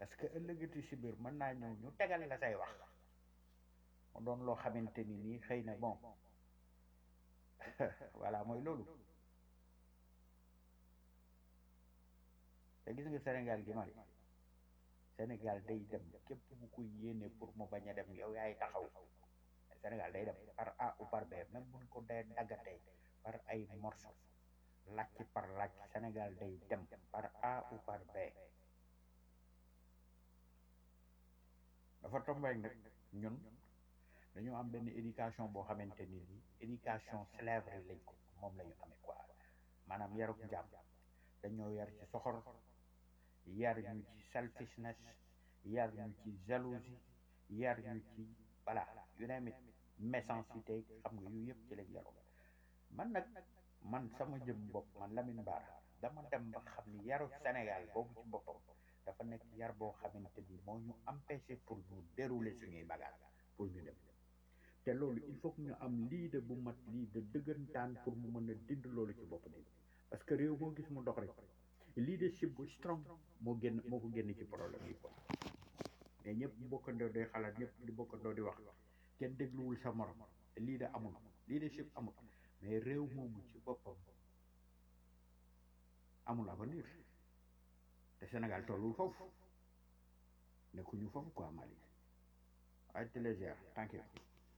parce que ëllëgati si biir mën naa ñëw ñu tegal la say wax mu doon loo xamante ni nii xëy na bon voilà mooy loolu te gis nga Sénégal gi mari Sénégal day dem képp bu ko yéene pour mu bañ a dem yow yaay taxaw Sénégal day dem par A ou par B même buñ ko dee daggatee par ay morceaux làcc par làcc Sénégal day dem par A ou par B dafa tombeek nag ñun dañoo am benn éducation boo xamante ni ni éducation slèvre lañ ko moom la ñu amee quoi maanaam yaruk jàmm dañoo yar ci soxor yar ñu ci selfishness yar ñu ci jalousie yar ñu ci voilà yu ne mit méchanceté xam nga yu yëpp ci lañ yaru man nag man sama jëm bopp man Lamine Bara dama dem ba xam ni yaru Sénégal boobu ci boppam dafa nekk yar boo xamante ni moo ñu empêché pour ñu dérouler suñuy bagage pour ñu dem te loolu il faut que ñu am lii de bu mat lii de dëggantaan pour mu mën a dind loolu ci bopp nit parce que réew moo gis mu dox rek leadership bu strong moo génn moo ko génn ci problème yi quoi mais ñëpp bokkandoo day xalaat ñëpp di bokkandoo di wax kenn dégluwul sa morom lii de amul leadership amul mais réew moomu ci boppam amul avenir te Sénégal tollul foofu nekkuñu foofu quoi Mali ay télégier thank you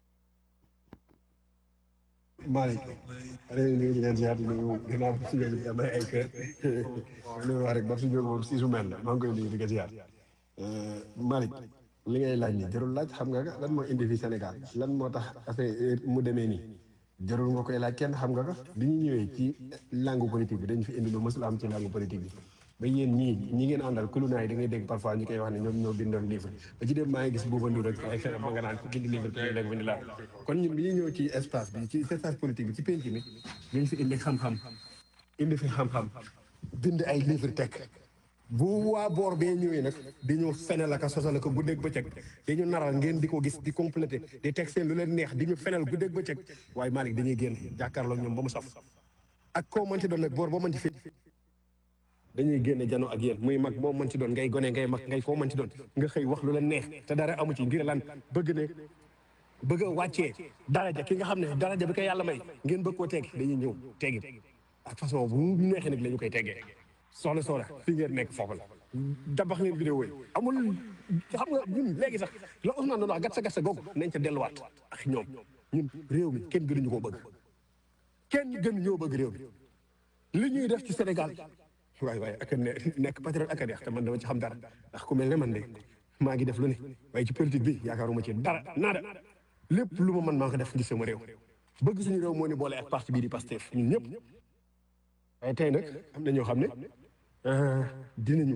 Malick réew mi ngi leen ziar di nuyu ginnaaw bi si jóge bi am ay ay kër lu wax rek ba si jóge moom si su mel la maa ngi koy nuyu di ko ziar Malick li ngay laaj ni jarul laaj xam nga lan moo indi fi Sénégal lan moo tax affaire mu demee nii jarul nga koy laaj kenn xam nga ko bi ñu ñëwee ci langue politique bi dañu fi indi lu mësul am ci langue politique bi ba yéen ñii ñi ngeen àndal kulu naay da ngay dégg parfois ñu koy wax ne ñoom ñoo bindoon livre ba ci dem maa ngi gis Bouba Ndour rek ay xelam ma nga naan ku bind livre ku nekk bind laa kon ñun bi ñu ñëw ci espace bi ci espace politique bi ci penc mi dañ fi indi xam-xam indi fi xam-xam bind ay livre teg bu waa boor bee ñëwee nag di ñu fenal ak a sosal ko guddeeg bëccëg di ñu naral ngeen di ko gis di complété di teg seen lu leen neex di ñu fenal guddeeg bëccëg waaye Malick dañuy génn jàkkaarloo ñoom ba mu saf ak koo mënti doon nag boor boo mën ci fi dañuy génne jano ak yéen muy mag moo mën ci doon ngay gone ngay mag ngay koo mën ci doon nga xëy wax lu la neex te dara amu ci ngir lan bëgg ne bëgg a wàccee daraja ki nga xam ne daraja bi ko yàlla may ngeen bëgg koo teggi dañuy ñëw teggi ak façon bu mu neexee nag la ñu koy teggee soxla soxla fi ngeen nekk foofu la dabax leen vidéo yi amul xam nga ñun léegi sax la Ousmane doon wax gat sa gat sa googu nañ ca delluwaat ak ñoom ñun réew mi kenn gënuñu koo bëgg kenn gënu ñoo bëgg réew mi li ñuy def ci Sénégal waay waay ak ne nekk patriote ak a neex te man dama ci xam dara ndax ku mel ne man de maa ngi def lu ne waaye ci politique bi yaakaaruma ci dara naada lépp lu ma mën maa ko def ngir sama réew bëgg suñu réew moo ni boole ak parti bii di Pastef ñun ñëpp waaye tey nag am na ñoo xam ne dinañu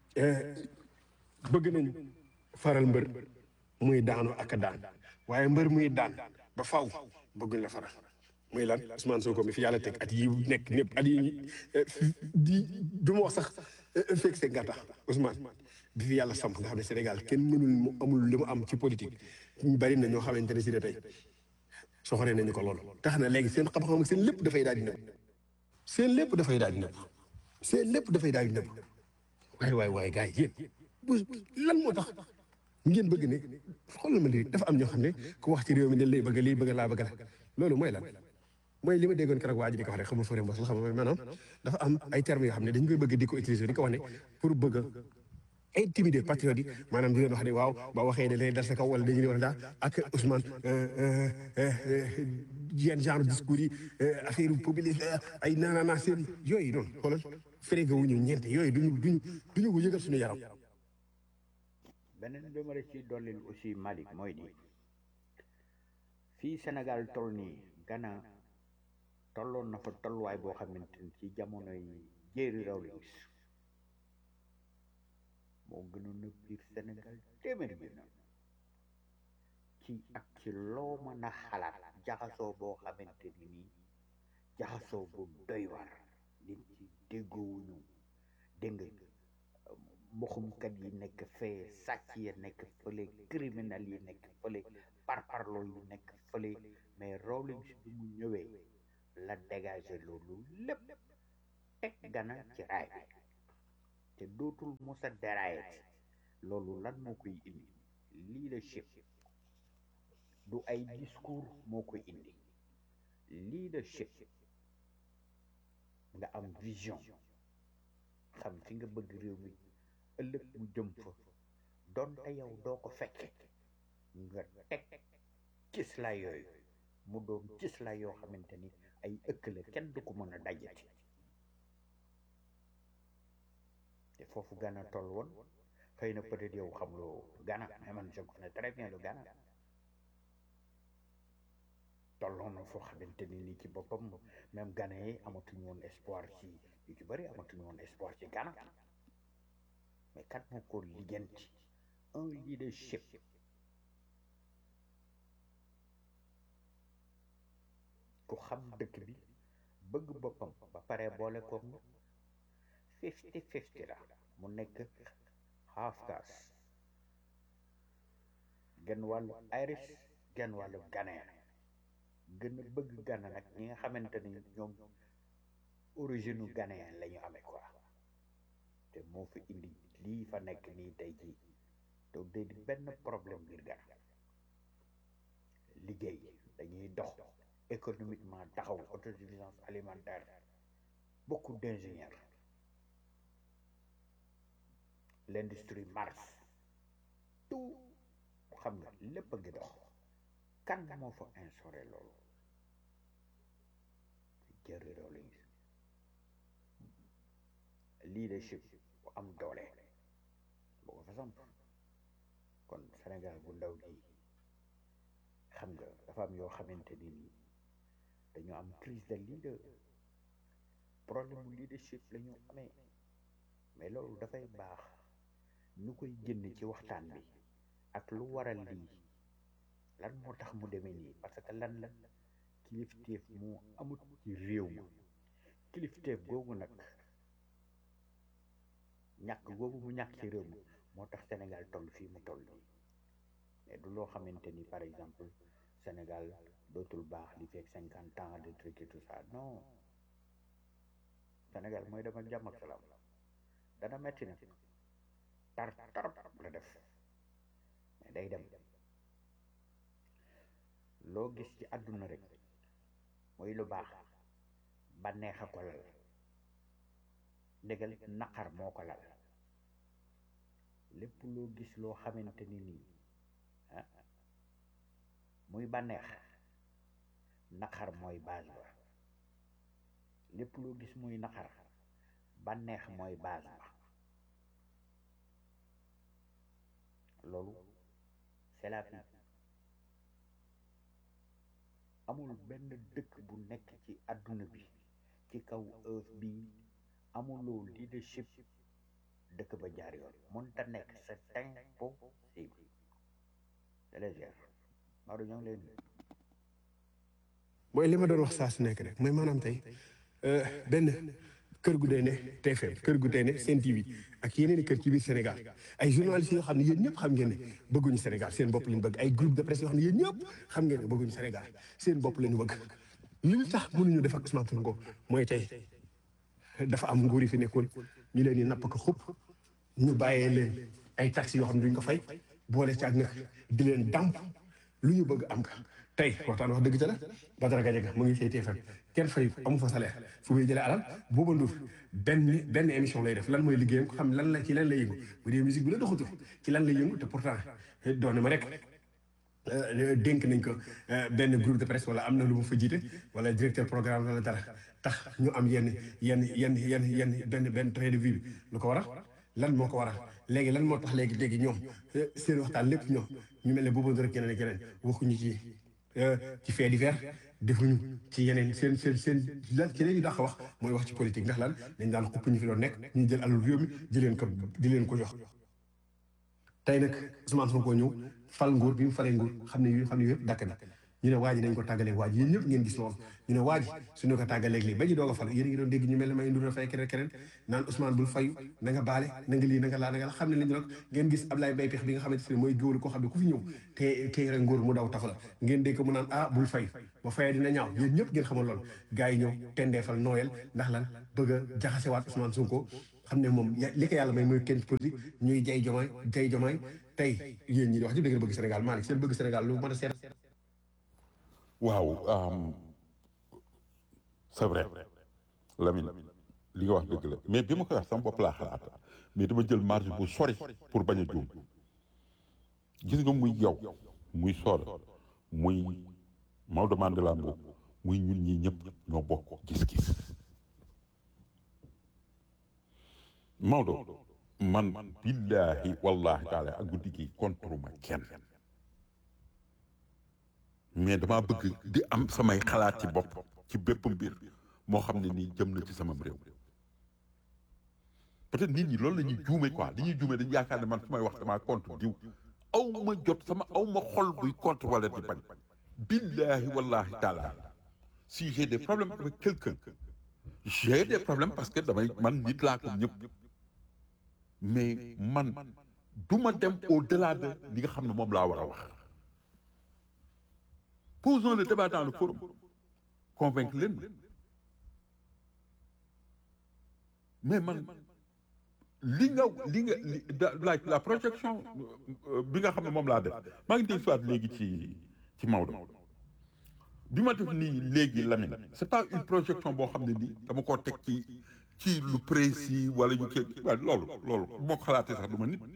bëgg nañu faral mbër muy daanu ak a daan waaye mbër muy daan ba faw bëgguñ la faral muy lan Ousmane Sonko mi fi yàlla teg at yi nekk ñëpp at yi di du ma wax sax fekk seen nga tax Ousmane bi fi yàlla samp nga xam ne Sénégal kenn mënul mu amul li mu am ci politique ñu bari na ñoo xamante ne si de tey soxoree nañu ko loolu tax na léegi seen xam-xam seen lépp dafay daal di nëbb seen lépp dafay daal di nëbb seen lépp dafay daal di nëbb waay waay waay gars yi yéen bu lan moo tax ngeen bëgg ne xoolal ma lii dafa am ñoo xam ne ku wax ci réew mi dañ lay bëgg lii bëgg laa bëgg la loolu mooy lan mooy li ma déggoon keroog waa ji di ko wax rek xamul fore mbos la xam nga maanaam dafa am ay termes yoo xam ne dañ koy bëgg di ko utiliser di ko wax ne pour bëgg a intimider patriote yi maanaam di leen wax ne waaw ba waxee da leen dal sa kaw wala dañuy wax daa ak Ousmane yenn genre discours yi affaire populiste ay naanaa seen yooyu noonu xoolal fréga wuñu ñeente yooyu duñu duñu duñu ko yëgal suñu yaram beneen bi ma la ci dollil aussi Malick mooy ni fii Sénégal toll nii Ghana tolloon na fa tolluwaay boo xamante ni ci jamonoy Jerry Rawlings moo gënoon a biir Sénégal téeméer bi na ci ak ci loo mën a xalaat jaxasoo boo xamante ni nii jaxasoo bu doy war nit ci déggoowuñu dégg nga mboxumkat yi nekk fee sàcc ya nekk fële criminel yi nekk fële parparloo yi nekk fële mais Rawlings bi mu ñëwee la dégagé loolu lépp teg Ghana ci raay bi te dootul musa déraillé loolu lan moo koy indi leadership du ay discours moo koy indi leadership nga am vision xam fi nga bëgg réew mi ëllëg mu jëm fa donte yow doo ko fekke nga teg cis la yooyu mu doon cis la yoo xamante ni ay ëkk la kenn du ko mën a dajati te foofu Ghana toll woon xëy na peut-être yow xamuloo Ghana mais man je connais très bien le Ghana tolloon na foo xamante ni nii ci boppam même Ghana yi amatuñu woon espoir ci yu ci bëri amatuñu woon espoir ci Ghana mais kat moo ko lijjanti un leadership ku xam dëkk bi bëgg boppam ba pare boole koog na fifty fifty la mu nekk half caste genn wàllu Irish genn wàllu Ghanéen gën a bëgg Ghana nag ñi nga xamante ni ñoom origine u Ghanéen la ñu amee quoi te moo fi indi lii fa nekk nii tey jii te day di benn problème ngir Ghana liggéey dañuy dox économiquement taxaw autosuffisance alimentaire beaucoup d'ingénieurs l'industrie marche tout xam nga lépp a ngi dox kan moo fa instauré loolu Jerry Rawlings leadership bu am doole boo ko fa samp kon Sénégal bu ndaw gi xam nga dafa am yoo xamante ni nii dañoo am crise de leader problème mu leadership la ñu amee mais loolu dafay baax ñu koy génn ci waxtaan bi ak lu waral lii lan moo tax mu demee nii parce que lan la kilifteef moo amut ci réew ma kilifteef googu nag ñàkk googu mu ñàkk ci réew mi moo tax Sénégal toll fii mu toll nii mais du loo xamante ni par exemple Sénégal dootul baax li fekk cinquante ans de truc et tout ça non Sénégal mooy dama jàmm ak salaam dana metti nag tar tarap la def mais day dem loo gis ci àdduna rek mooy lu baax bànneex a ko lal ndégal naqar moo ko lal lépp loo gis loo xamante ni nii ah muy bànneex naqar mooy base ba lépp loo gis muy naqar bànneex mooy base ba loolu c'est la vie amul benn dëkk bu nekk ci àdduna bi ci kaw earth bi amuloo leadership dëkk ba jaar yoon mënta nekk c'est impossible délégier Maodo ñoo ngi leen mooy li ma doon wax saa su nekk rek mooy maanaam tey benn kër gu dee ne TFM kër gu dee ne Sen TV ak yeneen i kër ci biir Sénégal ay journalistes yoo xam ne yéen ñëpp xam ngeen ne bëgguñu Sénégal seen bopp lañu bëgg ay groupe de presse yoo xam ne yéen ñëpp xam ngeen ne bëgguñu Sénégal seen bopp lañu bëgg li tax mënuñu def ak Ousmane Sonko mooy tey dafa am nguur yi fi nekkoon ñu leen di napp ko xupp ñu bàyyee leen ay taxes yoo xam ne duñ ko fay boole ci ak nag di leen damp lu ñu bëgg am ka tey waxtaan wax dëgg ca la Badara Gadiaga mu ngi fay TFM kenn fay amu fa salaire fu muy jëlee alal Bouba Ndour benn benn émission lay def lan mooy liggéeyam ko xam lan la ci lan lay yëngu bu dee musique bi la doxatul ci lan lay yëngu te pourtant doon ma rek dénk nañ ko benn groupe de presse wala am na lu mu fa jiite wala directeur programme wala dara tax ñu am yenn yenn yenn yenn yenn benn benn train de vie bi lu ko waral lan moo ko waral léegi lan moo tax léegi léegi ñoom seen waxtaan lépp ñoom ñu mel ne Bouba Ndour ak yeneen ak yeneen waxuñu ci ci fait divers defuñu ci yeneen seen seen seen lan ci leen dàq wax mooy wax ci politique ndax lan dañ daan xupp ñu fi doon nekk ñu jël alal réew mi di leen ko di leen ko jox tey nag Ousmane Sonko ñëw fal nguur bi mu falee nguur xam ne yu xam ne yëpp dakk na ñu ne waa ji dañ ko tàggaleeg waa ji yéen ñëpp ngeen gis loolu ñu ne waa ji suñu ko tàggaleeg lii ba ji doog a fal yéen a ngi doon dégg ñu mel ne may ndur fay keneen keneen naan Ousmane bul fayu na nga baale na nga lii na nga laa na nga la xam ne li ñu nag ngeen gis Ablaye Mbaye Pex bi nga xamante ne mooy géwlu koo xam ne ku fi ñëw te te yore nguur mu daw tax la ngeen dégg mu naan ah bul fay ba fayee dina ñaaw yéen ñëpp ngeen xamal loolu gars yi ñëw tendeefal nooyal ndax lan bëgg a jaxasewaat Ousmane Sonko xam ne moom ya- li ko yàlla may mooy kenn politique ñuy jay jomaay jay jomaay tey yéen ñi di wax ci da ngeen bëgg Sénégal Malick seen bëgg Sénégal lu mën a seet waaw um, c'est vrai Lamine li nga wax dëgg la mais bi ma koy wax sama bopp laa xalaat mais dama jël marge bu sori pour bañ a juum gis nga muy yow muy Soda muy Maodo Mandela Mbow muy ñun ñi ñëpp ñoo bokk gis-gis Maodo man billaahi wallahi taala ak guddi gi contre ma kenn mais dama bëgg di am samay xalaat ci bopp ci bépp mbir moo xam ne nii jëm na ci sama réew peut-être nit ñi loolu la ñuy juume quoi li ñuy juume dañu yaakaar ne man su may wax damaa contre diw aw ma jot sama aw ma xol buy contre wala di bañ billahi wallahi taala si j'ai des problèmes avec quelqu'un j'ai des problèmes parce que damay man nit laa comme ñëpp mais man du ma dem au-delà de li nga xam ne moom laa war a wax posons le débat dans le forum convaincre leen mais man li nga li nga li la la projection euh, bi nga xam ne moom laa def maa ngi dégg soit léegi ci ci Maodo bi ma def nii léegi Lamine c'est pas une projection boo xam ne nii dama koo teg ci ci lu précis wala ñu kii waaye loolu loolu moo ko xalaatee sax du ma nit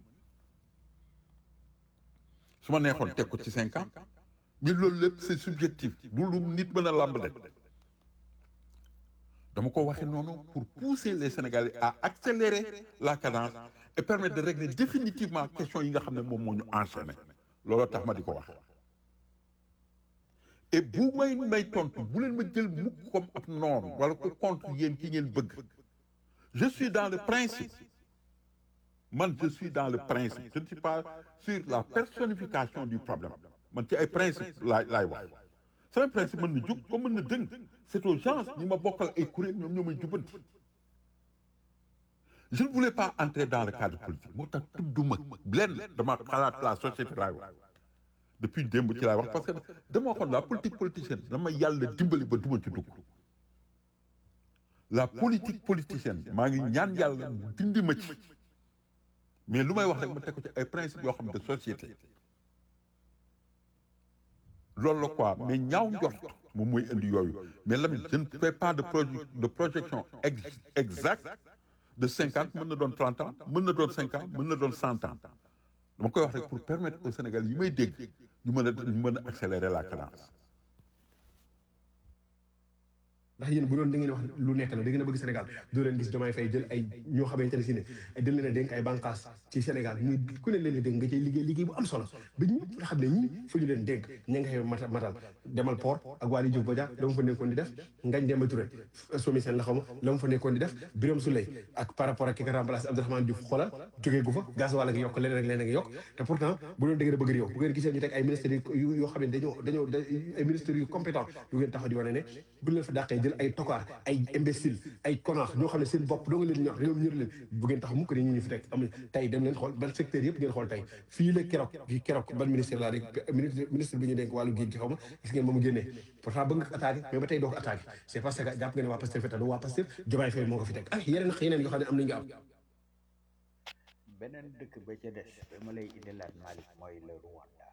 su ma neexoon teg ko ci cinq ans mais loolu lépp c'est subjectif du lu nit mën a làmb de dama ko waxee noonu pour pousser les Sénégalais à accélérer la cadence et permettre de régler définitivement question yi nga xam ne moom moo ñu enchaîné looloo tax ma di ko wax et bu may may tontu bu leen ma jël mukk comme ab noonu wala ko contre yéen ki ngeen bëgg je suis dans le principe man je suis dans le principe je ne suis pas sur la personnification du problème man ci ay principe laay laay wax sama principe mën na jug comme mën na dëng c'est aux gens ñi ma bokkal ay kuréel ñoom ñoo may jubanti je ne voulais pas entrer dans le cadre politique moo tax tudduma lenn dama xalaat la société laay wax depuis démb ci laay wax parce que dama waxoon la politique politicienne dama yàlla dimbali ba duma ci dugg la politique politicienne maa ngi ñaan yàlla mu dindi ma ci mais lu may wax rek ma teg ko ci ay principes yoo xam ne de société loolu la quoi mais ñaaw njort moom mooy indi yooyu mais Lamine je ne fais pas de proje de projection ex exacte de cinquante mën na doon trente ans mën na doon cinq ans mën na doon cent ans dama koy wax rek pour permettre au Sénégal yi may dégg ñu mën a ñu mën a accélérer la cadence ndax yéen bu doon da ngeen wax lu nekk la da ngeen a bëgg Sénégal doo leen gis Diomaye Faye jël ay ñoo xamante ne si ne ay dañ leen a dénk ay bànqaas ci Sénégal ñu ku ne leen di dénk nga cay liggéey liggéey bu am solo ba ñëpp nga xam ne ñii fu ñu leen dénk ña nga xew matal matal demal port ak Waly Diouf Bodiang la mu fa nekkoon di def Ngagne Demba Touré somi seen la xaw ma la mu fa nekkoon di def Birame Souleye ak par rapport ak ki ko remplacé Abdourahmane Diouf xoolal jógee gu fa gaz wàll ngi yokk leneen ak leneen ngi yokk te pourtant bu doon da ngeen a bëgg réew bu ngeen gisee ñu teg ay ministres yu yoo xam ne dañoo dañoo ay ministres yu compétent du ngeen taxaw di wane ne bu leen fa dàqee jël ay tokaar ay imbécile ay connard ñoo xam ne seen bopp doo nga leen ñor réew ñër leen bu ngeen tax mukk ne ñu ñu fi teg am tey dem leen xool ban secteur yëpp ngeen xool tey fii la keroog fii keroog ban ministère laa rek ministre ministre bi ñu dénk wàllu géej gi xaw ma gis ngeen moom génnee pourtant bëgg nga attaqué mais ba tey doo ko attaqué c'est parce que jàpp nga ne waa Pastef feta du waa Pastef Diomaye Faye moo ko fi teg ak yeneen ak yeneen yoo xam ne am nañu nga am beneen dëkk ba ca des ba ma lay indilaat Malick mooy le Rwanda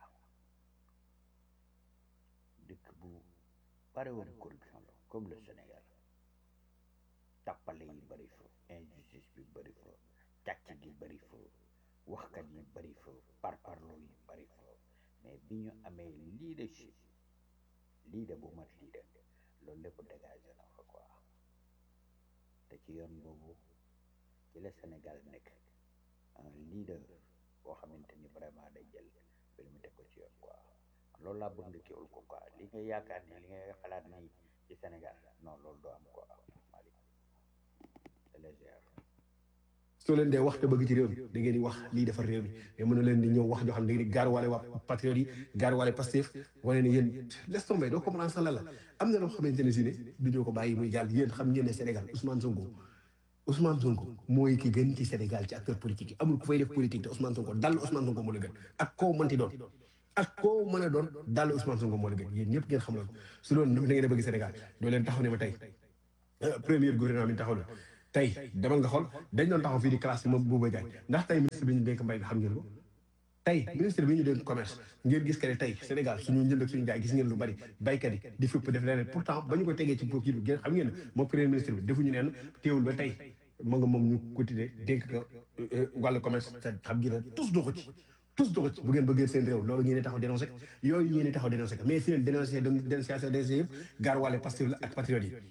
dëkk bu bare woon corruption la comme le Sénégal tappale yi bëri fa injustice bi bëri fa càcc gi bëri fa waxkat yi bëri fa parparloo yi bëri fa mais bi ñu amee leadership leader bu mat leader loolu lépp dégagé na fa quoi te ci yoon boobu ci la Sénégal nekk un leader boo xamante ni vraiment day jël mbir mi teg ko ci yoon quoi loolu laa bëgg nga kiwul ko quoi li nga yaakaar ni li nga xalaat ni ci Sénégal non loolu doo am quoi Malick c'est légère soo leen dee wax te bëgg ci réew mi da ngeen di wax lii defar réew mi mais mën na leen di ñëw wax joo xam ne da ngeen di gaaruwaale waa patriote yi gaaruwaale Pastef wane ne yéen laisse tomber doo comprendre sa la la am na loo xamante ne si ne du ñoo ko bàyyi muy jàll yéen xam ngeen ne Sénégal Ousmane Sonko Ousmane Sonko mooy ki gën ci Sénégal ci acteur politique yi amul ku fay def politique te Ousmane Sonko dal Ousmane Sonko moo la gën ak koo mënti doon ak koo mën a doon dal Ousmane Sonko moo la gën yéen ñëpp ngeen xam loolu su loolu da ngeen a bëgg Sénégal doo leen taxaw ne ma tey premier gouvernement bi taxaw na tey demal nga xool dañ doon taxaw fii di classe moom Bouba Diagne ndax tey ministre bi ñu dénk mbay bi xam ngeen ko tey ministre bi ñu dénk commerce ngeen gis que ne tey Sénégal suñu njënd ak suñu jaay gis ngeen lu bari baykat yi di fépp def leneen pourtant ba ñu ko tegee ci kii bi ngeen xam ngeen ne moom premier ministre bi defuñu neen teewul ba tey ma nga moom ñu continuer dénk ko wàllu commerce te xam ngeen ne tous doxu ci tous doxu ci bu ngeen bëggee seen réew loolu ngeen di taxaw dénoncé yooyu ngeen di taxaw dénoncé mais seen dénoncé dénonciation des yëpp gaar wàlle Pastef la ak patriote yi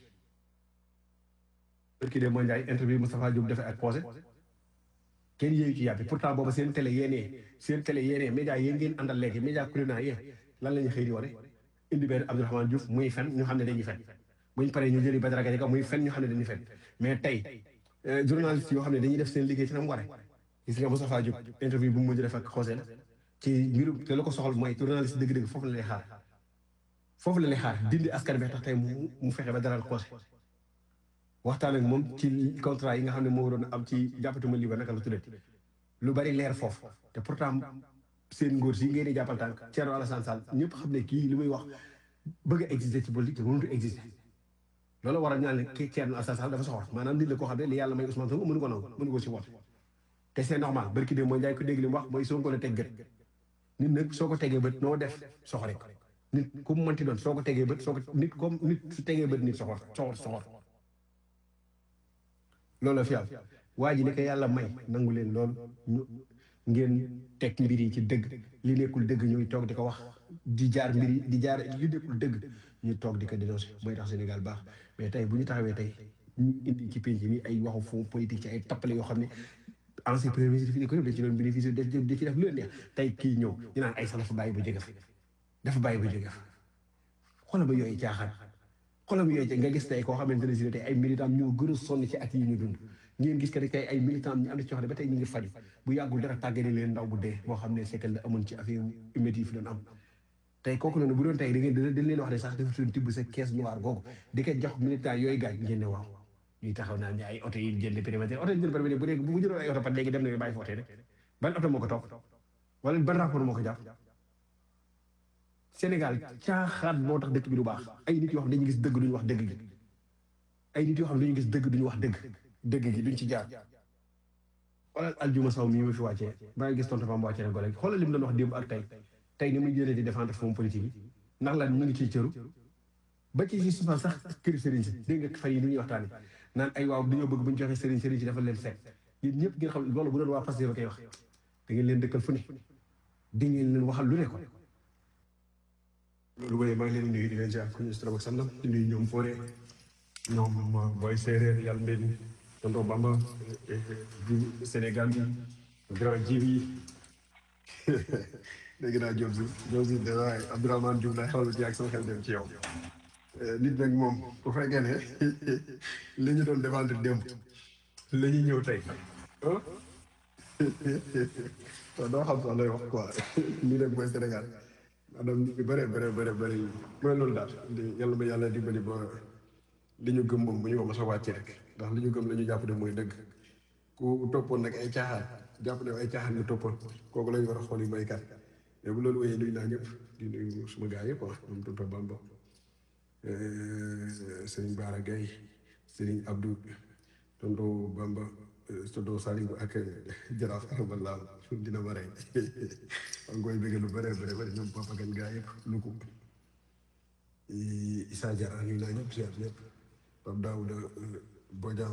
kii de mooy Ndiaye interview Moustapha Diop defee ak posé kenn yéeyu ci yàppi pourtant booba seen télé yéenee seen télé yéenee média yéen ngeen àndal léegi média kuréel yéen lan la ñuy xëy di wane indi benn Abdourahmane Diouf muy fen ñu xam ne dañuy fen buñ paree ñu jëli Badara Gadiaga muy fen ñu xam ne dañuy fen mais tey journaliste yoo xam ne dañuy def seen liggéey ci na mu waree gis nga Moustapha Diop interview bu mu mujj def ak Xosé la ci mbirum te la ko soxal mooy journaliste dëgg-dëgg foofu la lay xaar foofu la lay xaar dindi askan bi tax tey mu mu fexe ba daral Xosé waxtaan ak moom ci contrat yi nga xam ne moo waroon am ci jàppatuma lii ba naka la tuddati lu bari leer foofu te pourtant seen ngóor si ngeen di jàppal tànk Thierno Alassane Sall ñëpp xam ne kii li muy wax bëgg a exister ci politique te mënut a exister loolu waral ñaan ne kii Thierno Alassane Sall dafa soxor maanaam nit la koo xam ne li yàlla may Ousmane Sonko mënu ko nangu mënu ko si woote te c'est normal barki de mooy njaay ko dégg li mu wax mooy Sonko la teg gët nit nag soo ko tegee bët noo def soxore ko nit ku mu mënti doon soo ko tegee bët soo ko nit comme nit su tegee bët nit soxor soxor soxor loolu la fi am waa ji ni ko yàlla may nangu leen lool ñu ngeen teg mbir yi ci dëgg li nekkul dëgg ñuy toog di ko wax di jaar mbir yi di jaar li nekkul dëgg ñu toog di ko dénoncé mooy tax Sénégal baax mais tey bu ñu taxawee tey ñu indi ci penc mi ay waxu fond politique ci ay tappale yoo xam ne ancien premier ministre fi ko def da ci doon bénéficier da ci def lu leen neex tey kii ñëw ñu naan ay sa dafa bàyyi ba jóge fa dafa bàyyi ba jóge fa xoolal ba yooyu caaxaan xolam yooyu nga gis tey koo xamante ne si tey ay militant ñoo gën a sonn ci at yi ñu dund ngeen gis que ne tey ay militant ñu am na ci yoo xam ne ba tey ñu ngi faju bu yàggul dara tàggale leen ndaw bu dee boo xam ne sekkal la amoon ci affaire huméti yi fi doon am tey kooku noonu bu doon tey da ngeen dañ leen wax ne sax dafa doon tibb sa caisse noire googu di ko jox militant yooyu gaañ ngeen ne waaw ñuy taxaw naan ne ay oto yi jënd périmètre oto yi jënd périmètre bu dee bu jëloon ay oto pat léegi dem na bàyyi fa oto rek ban oto moo ko topp wala ban rapport moo ko jàpp Sénégal caaxaan moo tax dëkk bi du baax ay nit yoo xam ne dañuy gis dëgg duñu wax dëgg gi ay nit yoo xam ne dañuy gis dëgg duñu wax dëgg dëgg gi duñ ci jaar xoolal aljuma saw mii ma fi wàccee maa ngi gis tontu Famba wàccee na ko léegi xoolal li mu doon wax démb ak tey tey ni muy jëlee di défendre fond politique yi ndax lan ñu ngi ciy cëru ba ci si suufal sax këri sëriñ si dégg nga fan yi ni ñuy waxtaane naan ay waaw dañoo bëgg bu ñu joxee sëriñ sëriñ si dafa leen seet yéen ñëpp ngeen xam loolu bu doon waa Pastef ba koy wax da ngeen leen dëkkal fu ne di ngeen leen waxal lu ne ko loolu mooy maa ngi leen di nuyu di leen ziar ku ñu si ak sandam di nuyu ñoom Fodé ñoom booy séeréer yàlla mbéy mi tonton Bamba ji Sénégal bi grand ji bi dégg naa Diop si Diop si de waaye Abdourahmane Diouf laay xawal ci ak sama xel dem ci yow nit nag moom bu fekkee ne li ñu doon défendre démb la ñuy ñëw tey ah doo xam sax lay wax quoi lii nag mooy Sénégal maanaam nit ñi bëre bëre bëre bëri mooy loolu daal yàlla ma yàlla dimbali ba li ñu gëm moom bu ñu ko mos a wàcce rek ndax li ñu gëm la ñu jàpp ne mooy dëgg ku toppoon nag ay caaxaan jàpp ne ay caaxaan nga toppoon kooku lañu war a xool yi may kat mais bu loolu wéyee nuyu naa ñëpp di nuyu suma gars yëpp ah ñoom tonton Bamba Serigne Bara Gueye Serigne Abdou tonton Bamba tonton Saliou ak Jaraaf Araballa dina ma rey maa ngi koy bëgg lu bëre bëre bëri ñoom Papa Gagne gars yëpp lu ko Issa Diarra nuyu naa ñëpp ziar ñëpp Pape Daouda Bodian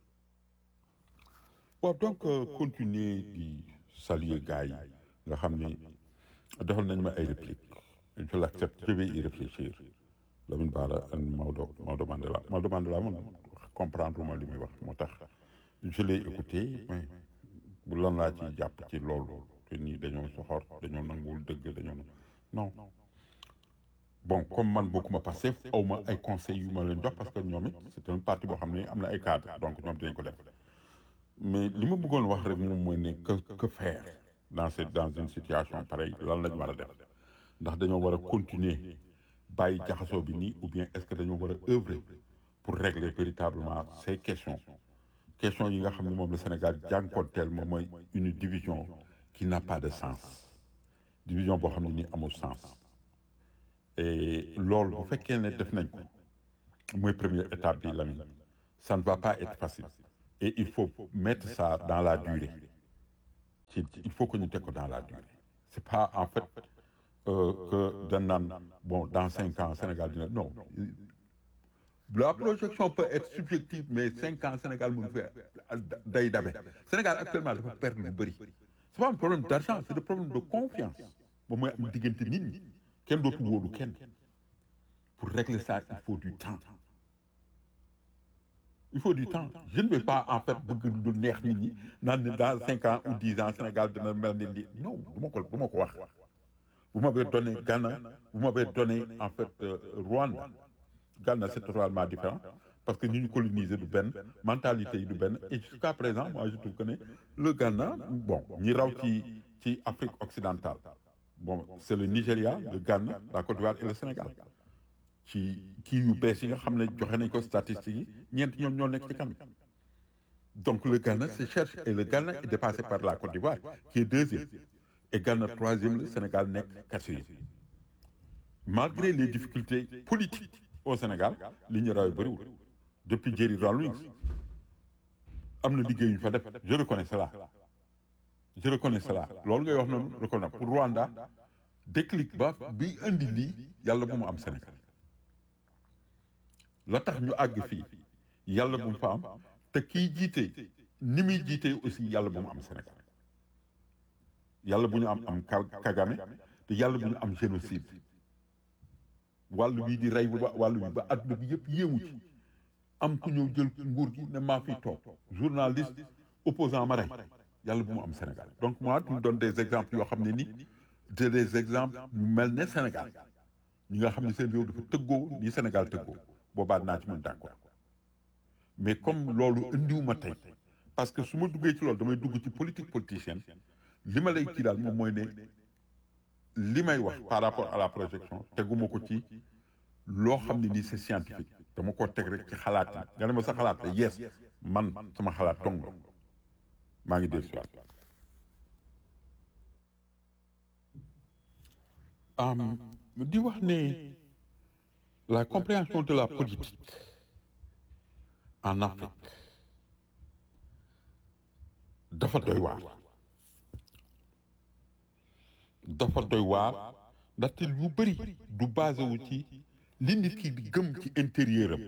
waaw donc continuer di saluer gars yi nga xam ni defal nañ ma ay répliques je l'accepte je vais y réfléchir Lamine Bara ak Maodo Maodo Mandela Maodo Mandela man comprendre ma li muy wax moo tax je l'ai écouté mais bu lan laa ci jàpp ci loolu te nii dañoo soxor dañoo nanguwul dëgg dañoo non bon comme man bokkuma Pastef aw ma ay conseils yu ma leen jox parce que ñoom it c'est un parti boo xam ne am na ay cadres donc ñoom dinañ ko def mais li ma bëggoon wax rek moom mooy ne que que faire dans cette dans une situation pareille lan lañ war a def ndax dañoo war a continuer bàyyi jaxasoo bi nii ou bien est-ce que dañoo war a œuvrer pour régler véritablement ces questions questions yi nga xam ne moom le Sénégal jànkoonteel moom mooy une division qui n'a pas de sens division boo xam ne nii amul sens et loolu bu fekkee ne def nañ ko mooy première étape bi Lamine ça ne va pas être facile et il faut mettre ça dans la durée ci il faut que ñu teg ko dans la durée c'est pas en fait euh, que dañ naan bon dans cinq ans Sénégal dina non la projection peut être subjective mais cinq ans Sénégal mu ngi fi day dabe Sénégal actuellement dafa perdre lu bëri c'est pas un problème d'argent c'est un problème de confiance moom mooy am diggante nit ñi kenn dootu wóolu kenn pour régler ça il faut du temps il faut du temps je ne vais pas en fait bëgg lu neex nit ñi naan ne dans cinq ans ou dix ans Sénégal dina mel ni lii non du ma ko du ma ko wax vous m'avez donné Ghana vous m'avez donné en fait euh, Rwanda Ghana c'est totalement différent parce que ñu ñu coloniser du benn mentalité yi du benn et jusqu'à présent moi je trouve que ne le Ghana bon ñi raw ci ci Afrique occidentale bon c'est le Nigeria le Ghana la Côte d'Ivoire et le Sénégal ci kii yu bees yi nga xam ne joxe nañ ko statistiques yi ñeent ñoom ñoo nekk ci kanam donc le Ghana se cherche et le Ghana est dépassé par la Côte d'Ivoire qui est deuxième et Ghana troisième le Sénégal nekk quatrième malgré les difficultés politiques au Sénégal li ñu rawee bëriwul depuis Jerry Rawlings am na liggéey yu ñu fa def je reconnais cela je reconnais cela loolu ngay wax noonu reconnais pour Rwanda déclic ba bi indi lii yàlla bu mu am Sénégal la tax ñu àgg fii yàlla bu mu fa am te kii jiite ni muy jiite aussi yàlla bu mu am Sénégal yàlla bu ñu am am Kagame te yàlla bu ñu am génocide wàllu bii di rey ba wàllu bi ba adduna bi yëpp yéemu ci am ku ñëw jël nguur gi ne maa fiy toog journaliste opposant ma rey yàlla bu mu am Sénégal donc moi tu me donnes des exemples yoo xam ne ni c'est des exemples ñu mel ne Sénégal ñi nga xam ne seen réew dafa tëggoo ni Sénégal tëggoo boobaa naa ci mën d'accord mais comme loolu indiwuma tey parce que su ma duggee ci loolu damay dugg ci politique politicienne li ma lay kii daal moom mooy ne li may wax par rapport à la projection teguma ko ci loo xam ne nii c'est scientifique dama ko teg rek ci xalaat yi nga ne ma sa xalaat te yes man sama xalaat tong maa ngi dellu si waat di wax ne la compréhension de la politique en Afrique dafa doy waar dafa doy waar ndaxte lu bëri du basé wu ci li nit ki di gëm ci intérieur am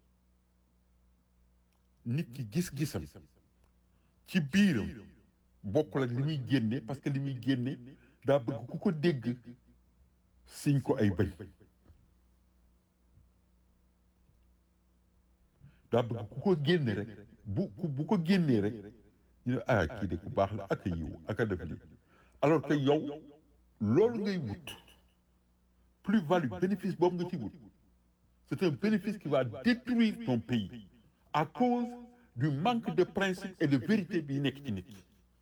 nit ki gis-gisam ci biiram bokkul ak li muy génne parce que li muy génne daa bëgg ku ko dégg siñ ko ay bëñ daa bëgg ku ko génne rek bu bu ko génnee rek ñu ne ah kii de ku baax la ak a yiw ak a def lii alors que yow loolu ngay wut plus-value bénéfice boobu nga ci wut c'est un bénéfice qui va détruire ton pays à cause du manque de principe et de vérité bi nekk ci nit ki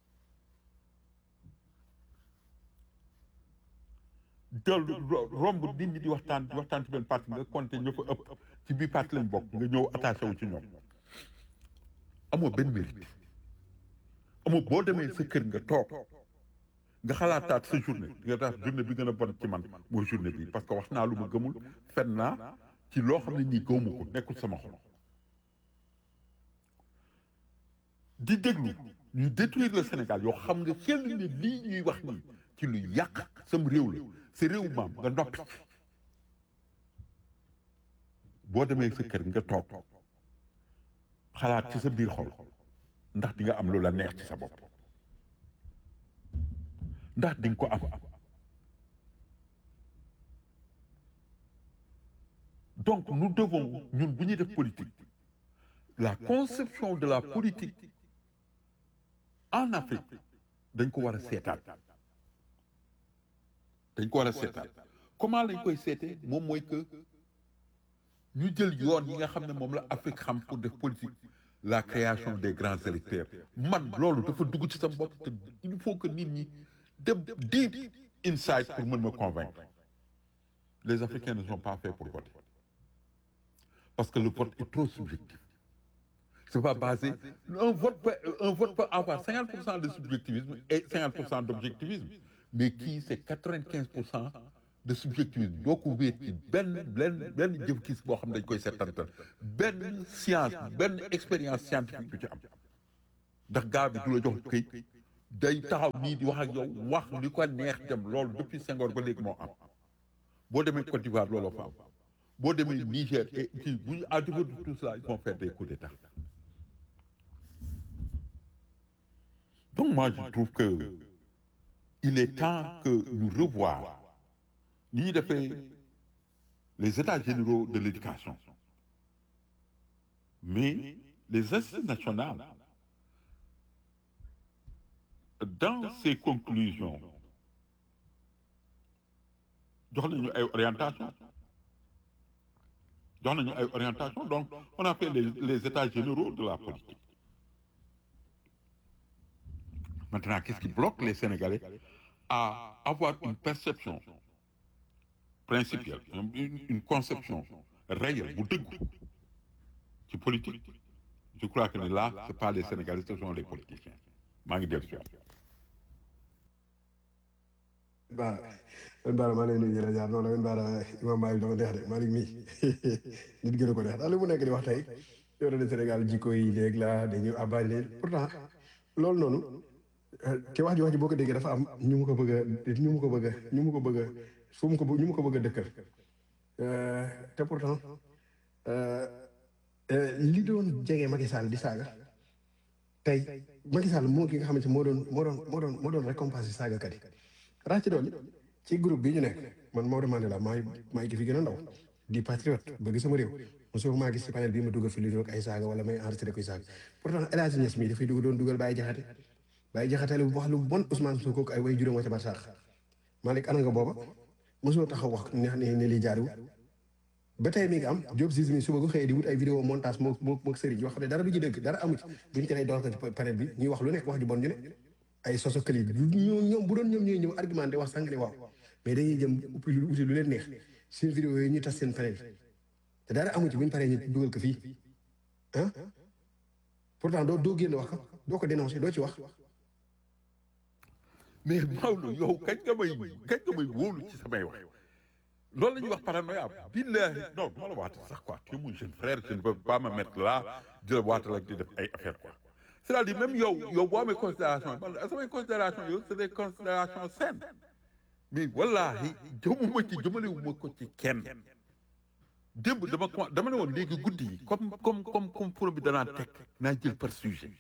del romb nit ñi di waxtaan di waxtaan ci benn parti nga compté ña fa ëpp ci biir parti lañ bokk nga ñëw attaché wu ci ñoom amoo benn mérite amoo boo demee sa kër nga toog nga xalaataat sa journée nga tax journée bi gën a bon ci man mooy journée bi parce que wax naa lu ma gëmul fen naa ci loo xam ne nii gëwuma ko nekkul sama xol di déglu ñu détruire le Sénégal yoo xam nga xel ne lii ñuy wax nii ci lu yàq sam réew la sa réew maam nga noppi boo demee sa kër nga toog xalaat ci sa biir xol ndax di nga am lu la neex ci sa bopp ndax di nga ko am donc nous devons ñun bu ñuy def politique la conception de la politique en Afrique dañ ko war a seetaat dañ ko war a seetaat comment lañ koy seetee moom mooy que ñu jël yoon yi nga xam ne moom la Afrique xam pour def politique la création des grands électeurs man loolu dafa dugg ci sa bopp te il faut que nit ñi dem deep inside pour mën ma convaincre les Africains ne sont pas faits pour voter parce que le vote est trop subjectif c'est pas basé un vote peut, un vote peut avoir 50% de subjectivisme et 50% d'objectivisme mais qui c'est 95% de subjectivisme doo ko wéet ci benn benn benn jëf gis boo xam ne dañ koy settantal benn science benn expérience scientifique du ci am ndax gaa bi du la jox këy day taxaw nii di wax ak yow wax li ko neex dem loolu depuis Senghor ba léegi moo am boo demee Côte d'Ivoire looloo fa am boo demee Niger et kii bu ñu à défaut de tout cela ils vont faire des coups d'état donc moi je trouve que il est temps que ñu revoir ni ñuy defee les états généraux de l'éducation mais les assises nationales dans ces conclusions jox nañu ay orientation jox nañu ay orientation donc on a fait les, les états généraux de la politique maintenant qu'est-ce qui bloque les Sénégalais à avoir une perception principielle une, une conception réelle bu dëggu ci politique je crois que là c'est pas les Sénégalais ce sont les politiciens maa ngi dellu si waat Baara man Baara maa ngi lay nuyu di la jaar noonu la man Baara Imam Malick dama neex de Malick mii nit gën a ko neex daal li mu nekk di wax tey yow de Sénégal jikko yi léegi la dañuy abbaaj leen pourtant loolu noonu te wax ji wax ji boo ko déggee dafa am ñu mu ko bëgg a ñu mu ko bëgg a ñu mu ko bëgg a fu mu ko ñu mu ko bëgg a dëkkal te pourtant li doon jege Macky Sall di saaga tey Macky Sall moo ki nga xamante moo doon moo doon moo doon moo doon récompense saagakat yi rax ci doon ci groupe bi ñu nekk man Maodo Mandela maay maay ki fi gën a ndaw di patriote bëgg sama réew mosoo maa gis ci panel bii ma dugal fi lu doon ay saaga wala may enregistré koy saaga pourtant El Hadj Niass mii dafay dugg doon dugal Baye Jaxate Baye Jaxate lu wax lu bon Ousmane Sonko ak ay way juróom wa ca barsaax Malick ana nga booba mosoo taxaw wax ne ne ne lii jaariwul ba tey mi ngi am Diop Ziz mi suba gu xëyee di wut ay vidéo montage moo moo moo sëriñ yoo xam ne dara du ci dëgg dara amu ci buñu teree door ko ci panel bi ñuy wax lu nekk wax ju bon ñu ne ay soso këli ñoom ñoom bu doon ñoom ñooy ñëw argumenté wax sànq ne waaw mais dañuy jëm uppi lu uti lu leen neex seen vidéo yooyu ñu tas seen panel te dara amu ci buñu paree ñu dugal ko fii ah pourtant doo doo génn wax ko doo ko dénoncé doo ci wax mais Maodo yow kañ nga may kañ nga may wóolu ci samay wax loolu la ñuy wax paranoïa billahi non du ma la waata sax quoi tu es mon jeune frère je ne peux pas me mettre là di la waatal ak di def ay affaire quoi c'est-à-dire même yow yow boo amee considération man samay considération yow c'est des considérations saines mais wallahi jëmuma ci jëmalewuma ko ci kenn démb dama ko dama ne woon léegi guddi yi comme comme comme comme pour bi danaa teg naa jël par sujet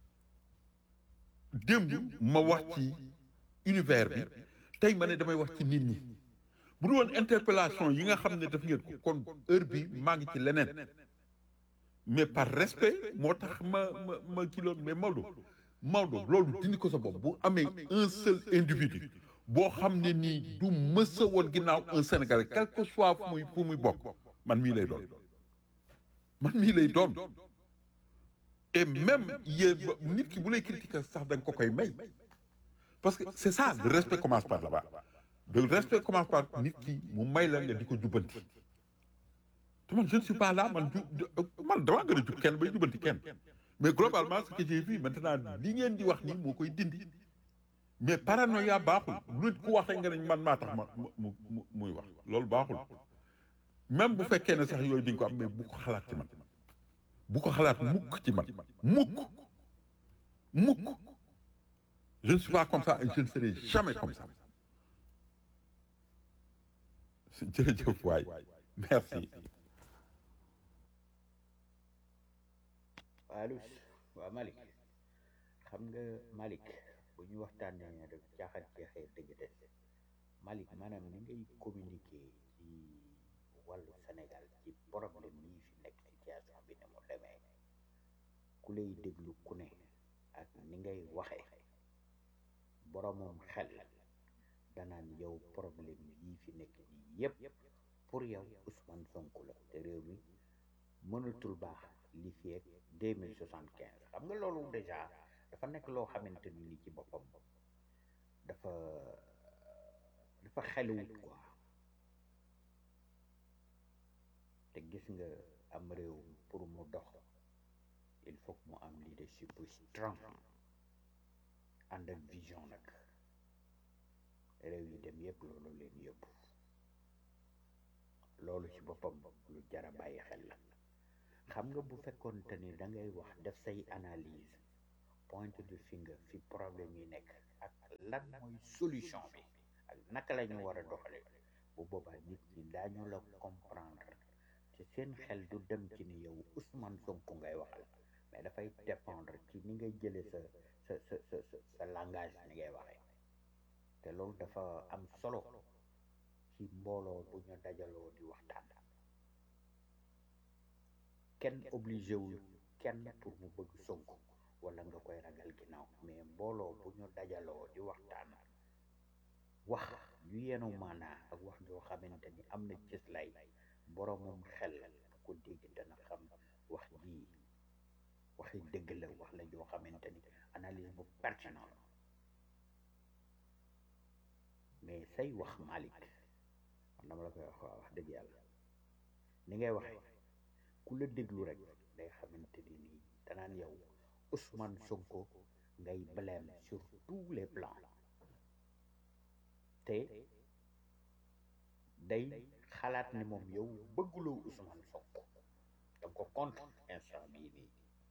démb ma wax ci univers bi tey ma ne damay wax ci nit ñi bu dul woon interpellation yi nga xam ne daf ngeen ko kon heure bi maa ngi ci leneen mais par respect moo tax ma ma ma kii loolu mais Maodo Maodo loolu dindi ko sa bopp bu amee un seul individu boo xam ne nii du mës a woon ginnaaw un Sénégalais quel que soit fu muy fu muy bokk man mii lay doon man mii lay doon et même yéen nit ki bu lay critiquer sax da nga ko koy may parce que c'est ça le respect commence par là-bas le respect commence par nit ki mu may la nga di ko jubbanti te man je ne suis pas là man ju man damaa gën a jub kenn bay jubbanti kenn mais globalement ce que j'ai vu maintenant li ngeen di wax nii moo koy dindi mais paranoïa baaxul nit ku wax rek nga ne man maa tax ma mu mu muy wax loolu baaxul même bu fekkee ne sax yooyu di nga ko am mais bu ko xalaat ci man bu ko xalaat mukk ci man mukk mukk je ne suis pas comme ça et je ne serai jamais comme ça jërëjëf waay merci allo waaw Malick xam nga Malick bu ñu waxtaanee rek jaaxal jeexee dëgg des Malick maanaam ni ngay communiquer ci wàllu Sénégal ci problème yi fi nekk situation bi ne mu demee ku lay déglu ku ne ak ni ngay waxee boromam xel danaan yow problème yii fi nekk nii yépp pour yow Ousmane Sonko la te réew mi mënatul baax li fi ak deux mille soixante quinze xam nga loolu déjà dafa nekk loo xamante ni ni ci boppam dafa dafa xeluwut quoi te gis nga am réew pour mu dox il faut que mu am leadership bu strong ànd ak vision nag réew yi dem yëpp loolu leen yëpp loolu ci boppam lu jara bàyyi xel la xam nga bu fekkoonte ni da ngay wax def say analyse point de finger fi problème yi nekk ak lan mooy solution bi ak naka la ñu war a doxale bu boobaa nit ñi daañu la comprendre ci seen xel du dem ci ni yow Ousmane Sonko ngay waxal mais dafay dépendre ci ni ngay jële sa sa sa sa sa sa langage ni ngay waxee te loolu dafa am solo ci mbooloo bu ñu dajaloo di waxtaan kenn obligé wul kenn pour mu bëgg Sonko wala nga koy ragal ginnaaw mais mbooloo bu ñu dajaloo di waxtaan wax yu yenu maanaa ak wax joo xamante ni am na cëslay boromum xel bu ko dégg dana xam wax ji waxi dëgg la wax la joo xamante ni analyse bu pertinent la mais say wax Malick man dama la koy wax waa wax dëgg yàlla ni ngay waxee ku la déglu rek day xamante ni nii danaan yow Ousmane Sonko ngay blâme sur tous les plans te day xalaat ni moom yow bëgguloo Ousmane Sonko da ko contre instant bii nii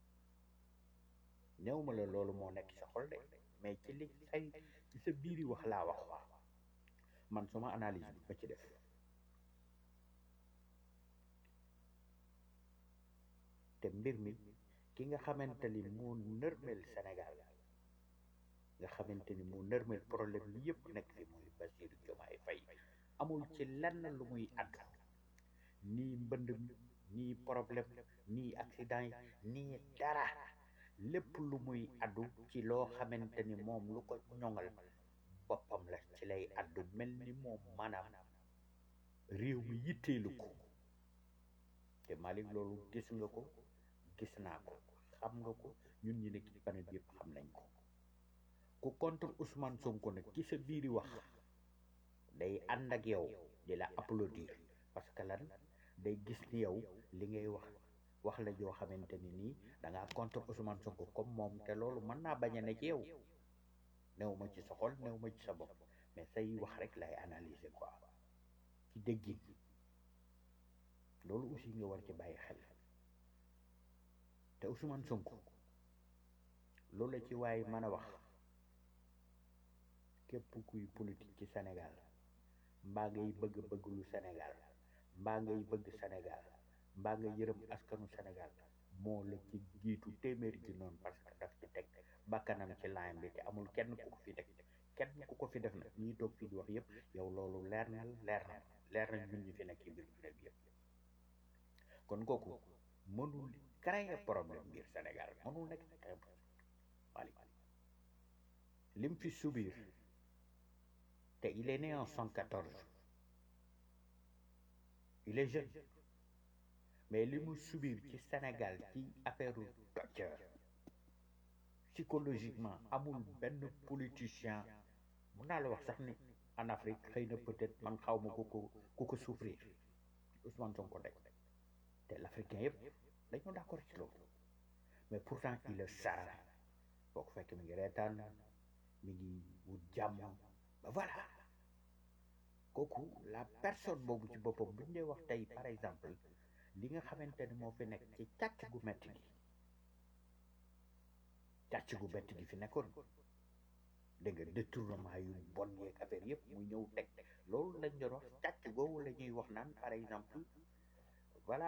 néew ma la loolu moo nekk sa xol de mais ci li say ci sa biiri wax laa wax waa man suma analyse bi ma ci def te mbir mi ki nga xamante ni moo nërmel Sénégal nga xamante ni moo nërmel problème bi yëpp nekk fi muy Bassirou Diomaye Faye amul ci lenn lu muy àddu nii mbënd mi nii problème nii accident yi nii dara lépp lu muy àddu ci loo xamante ni moom lu ko ñoŋal boppam la ci lay àddu mel ni moom maanaam réew mi yitteelu ko te Malick loolu gis nga ko gis naa ko xam nga ko ñun ñi nekk ci panel yëpp xam nañ ko ku contre Ousmane Sonko nag ci sa biiri wax day ànd ak yow di la applaudir parce que lan day gis ni yow li ngay wax wax la joo xamante ni nii da ngaa contre Ousmane Sonko comme moom te loolu mën naa bañ a ne ci yow néew ma ci sa xol néew ma ci sa bopp mais say wax rek lay analyser quoi ci déggin loolu aussi nga war ci bàyyi xel te Ousmane Sonko loolu la ci waaye mën a wax képp kuy politique ci Sénégal mbaa ngay bëgg bëgg lu Sénégal mbaa ngay bëgg Sénégal mbaa nga yërëm askanu Sénégal moo la ci jiitu téeméeri ji noonu parce que daf ci teg bakkanam ci line bi te amul kenn ku ko fi teg kenn ku ko fi def nag ñii toog fii di wax yëpp yow loolu leer na leer na leer na ñun ñi fi nekk ci biir bi yëpp kon kooku mënul créer problème biir Sénégal mënul nekk créer problème Malick lim fi subir te il est né en 114 il est jeune mais li mu subir ci Sénégal ci affaire docteur psychologiquement amul benn politicien mun naa la wax sax ni en Afrique xëy na peut-être man xaw ma ku ko ku ko souffrir Ousmane Sonko rek te l'africain yëpp dañoo d'accord ci loolu mais pourtant il est sara boo ko fekk mi ngi reetaan mi ngi wut jàmm ba voilà kooku la personne boobu ci boppam bu ñu dee wax tey par exemple li nga xamante ne moo fi nekk ci càcc gu metti gi càcc gu metti gi fi nekkoon dégg nga détournement yu bon yeeg affaire yëpp mu ñëw teg loolu lañ doon wax càcc googu la ñuy wax naan par exemple voilà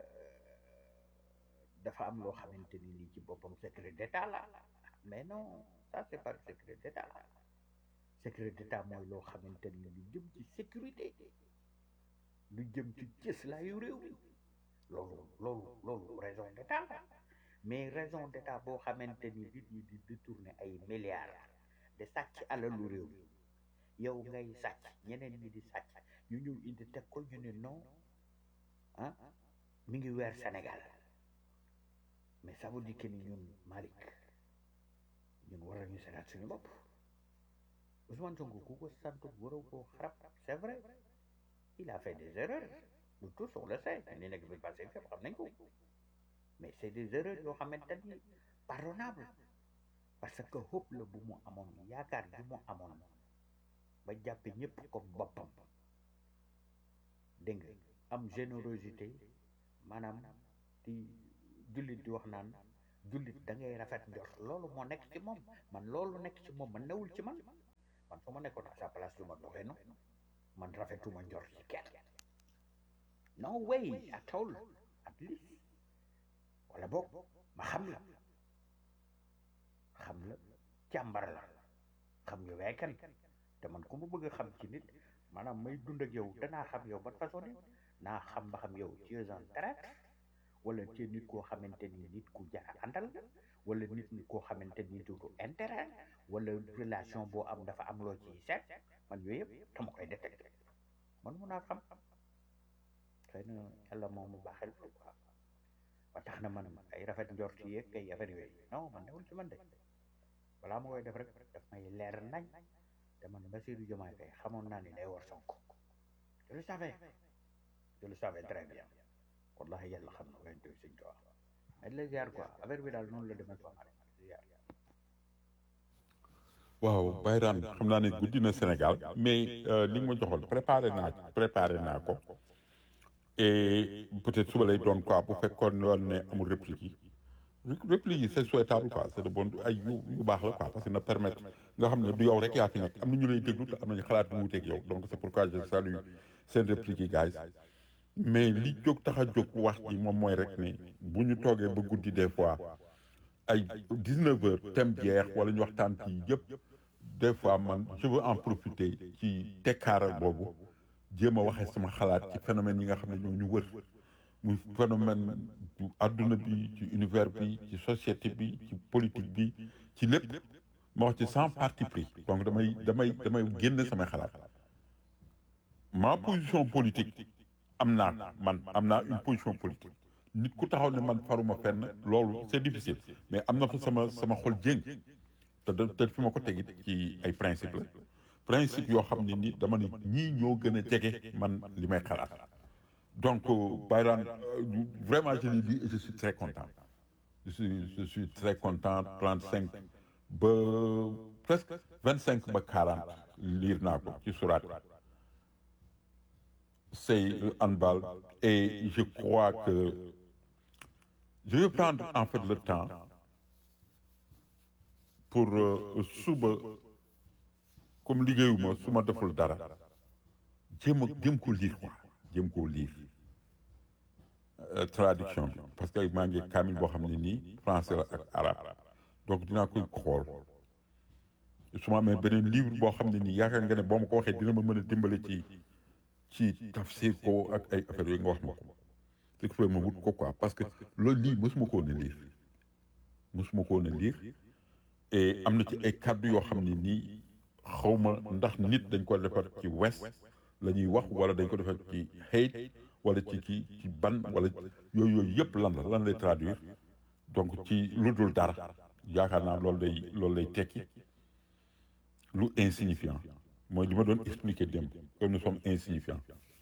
dafa am loo xamante ni lii ci boppam secret d'état la mais non ça c'est pas secret d'état secret d'état mooy loo xamante ni lu jëm ci sécurité lu jëm ci cëslaayu réew mi loolu loolu loolu raison d'état la mais raison d'état boo xamante ni nit ñi di détourner ay milliards de sàcc alalu réew mi yow ngay sàcc ñeneen ñi di sàcc ñu ñëw indi teg ko ñu ne non ah mi ngi weer Sénégal mais ça veut dire que ni ñun Malick ñun war nañu seetaat suñu bopp Ousmane Sonko ku ko sant waroo koo xarab c'est vrai il a fait des erreurs nous tous on le sait ni nekk bi passé fépp xam nañ ko mais c'est des erreurs yoo xamante ni pardonnable parce que xóob la bu mu amoon yaakaar bi mu amoon ba jàppe ñëpp comme boppam dégg nga am générosité maanaam di jullit di wax naan jullit da ngay rafet njort loolu moo nekk ci moom man loolu nekk ci moom man newul ci man man su ma nekkoon à sa place du ma doxee noonu man rafetuma njort ci kenn no way at all at least wala boog ma xam la xam la càmbar la xam yow yaay kan te man ku ma bëgg a xam ci nit maanaam may dund ak yow danaa xam yow ban façon nit naa xam ba xam yow tu es un traître wala ci nit koo xamante ni nit ku jaar àndal la wala nit nit koo xamante ni du intérêt wala relation boo am dafa am loo ciy seet man yooyu yëpp dama koy détecté man mun naa xam xëy na yàlla moom mu baaxel ko quoi ba tax na man ay rafet njort yeeg ay affaire yooyu non man newul ci man de balaa ma koy def rek daf may leer nañ te man Bassirou Diomaye Faye xamoon naa ni day war Sonko je le savais je le savais très bien wallahi yàlla xam na wente suñ ko wax mais la ziar quoi affaire bi daal noonu la demee quoi ma ziar waaw Bayraan xam naa ne guddi na Sénégal mais li nga ma joxoon préparé naa préparé naa ko et peut-être suba lay doon quoi bu fekkoon woon ne amul réplique yi réplique yi c'est souhaitable quoi c'est de bon ay yu yu baax la quoi parce que na permettre nga xam ne du yow rek yaa fi nekk am na ñu lay déglu te am nañu xalaat bu wuuteeg yow donc c'est pourquoi je salue seen réplique yi guys mais li jóg tax a jóg wax ji moom mooy rek ne bu ñu toogee ba guddi des fois ay 19 heures thème jeex wala ñu waxtaan ci yëpp des fois man je veux en profiter ci tekkaaral boobu jéem a waxee sama xalaat ci phénomène yi nga xam ne ñoo ñu wër muy phénomène du adduna bi ci univers bi ci société bi ci politique bi ci lépp ma wax ci sans parti pris donc damay damay damay génn samay xalaat ma position politique am naa man am naa une position politique nit ku taxaw ne man faruma fenn loolu c'est difficile mais am na fa sama sama xol jéng te da te fi ma ko tegit ci ay principe la principe yoo xam ne ni dama ne ñii ñoo gën a jege man li may xalaat donc Bayraan vraiment je l'ai dit et je suis très content je suis je suis très content 35 ba presque 25 ba 40 liir naa ko ci surat c'est handball et je crois que je vais prendre en fait le temps pour suba comme liggéeyuma su ma deful dara jéem a jéem ko lire quoi jéem koo lire traduction bi parce que maa ngi kaamil boo xam ne nii français la ak arabe donc dinaa koy xool su ma amee beneen livre boo xam ne nii yaakaar nga ne boo ma ko waxee dina ma mën a dimbale ci ci tafsir ko ak ay affaires yooyu nga wax ma ko ce qui fait ma wut ko quoi parce que loolu lii mosuma ko woon a lire mosuma ko woon a lire et am na ci ay kàddu yoo xam ne nii xaw ma ndax nit dañ ko defar ci west la ñuy wax wala dañ ko defar ci hate wala ci kii ci ban wala yooyu yooyu yëpp lan la lan lay traduire donc ci lu dul dara yaakaar naa loolu day loolu lay tekki lu insignifiant mooy li ma doon expliquer démb que nous sommes insignifiants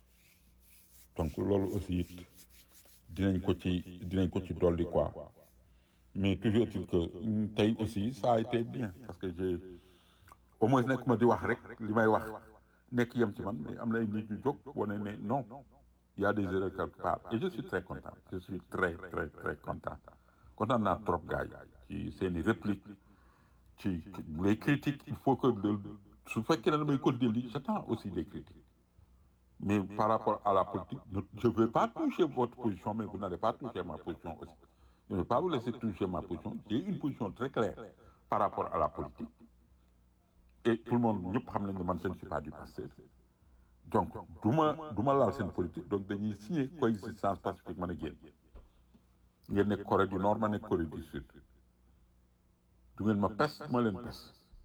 donc loolu aussi it dinañ ko ci dinañ ko ci dolli quoi mais toujours est-il que tey aussi ça a été bien parce que j'ai au moins nekk ma di wax rek li may wax nekk yem ci man mais am na ay nit ñu jóg wane ne non il y a des erreurs quelque part et je suis très content je suis très très très content content naa trop gars yi ci seen i répliques ci les critiques il faut que su fekkee ne damay continuer lii j'attends aussi des critiques mais par rapport à la politique je ne vais pas toucher votre position mais vous n'allez pas toucher ma position aussi je ne vais pas vous laisser toucher ma position j'ai une position très claire par rapport à la politique et tout le monde ñëpp xam nañ ne man je ne suis pas du passé donc du ma du ma laal seen politique donc dañuy signer coexistence pacifique mën a génn ngeen nekk Corée du Nord ma nekk Corée du Sud du ngeen ma pes ma leen pes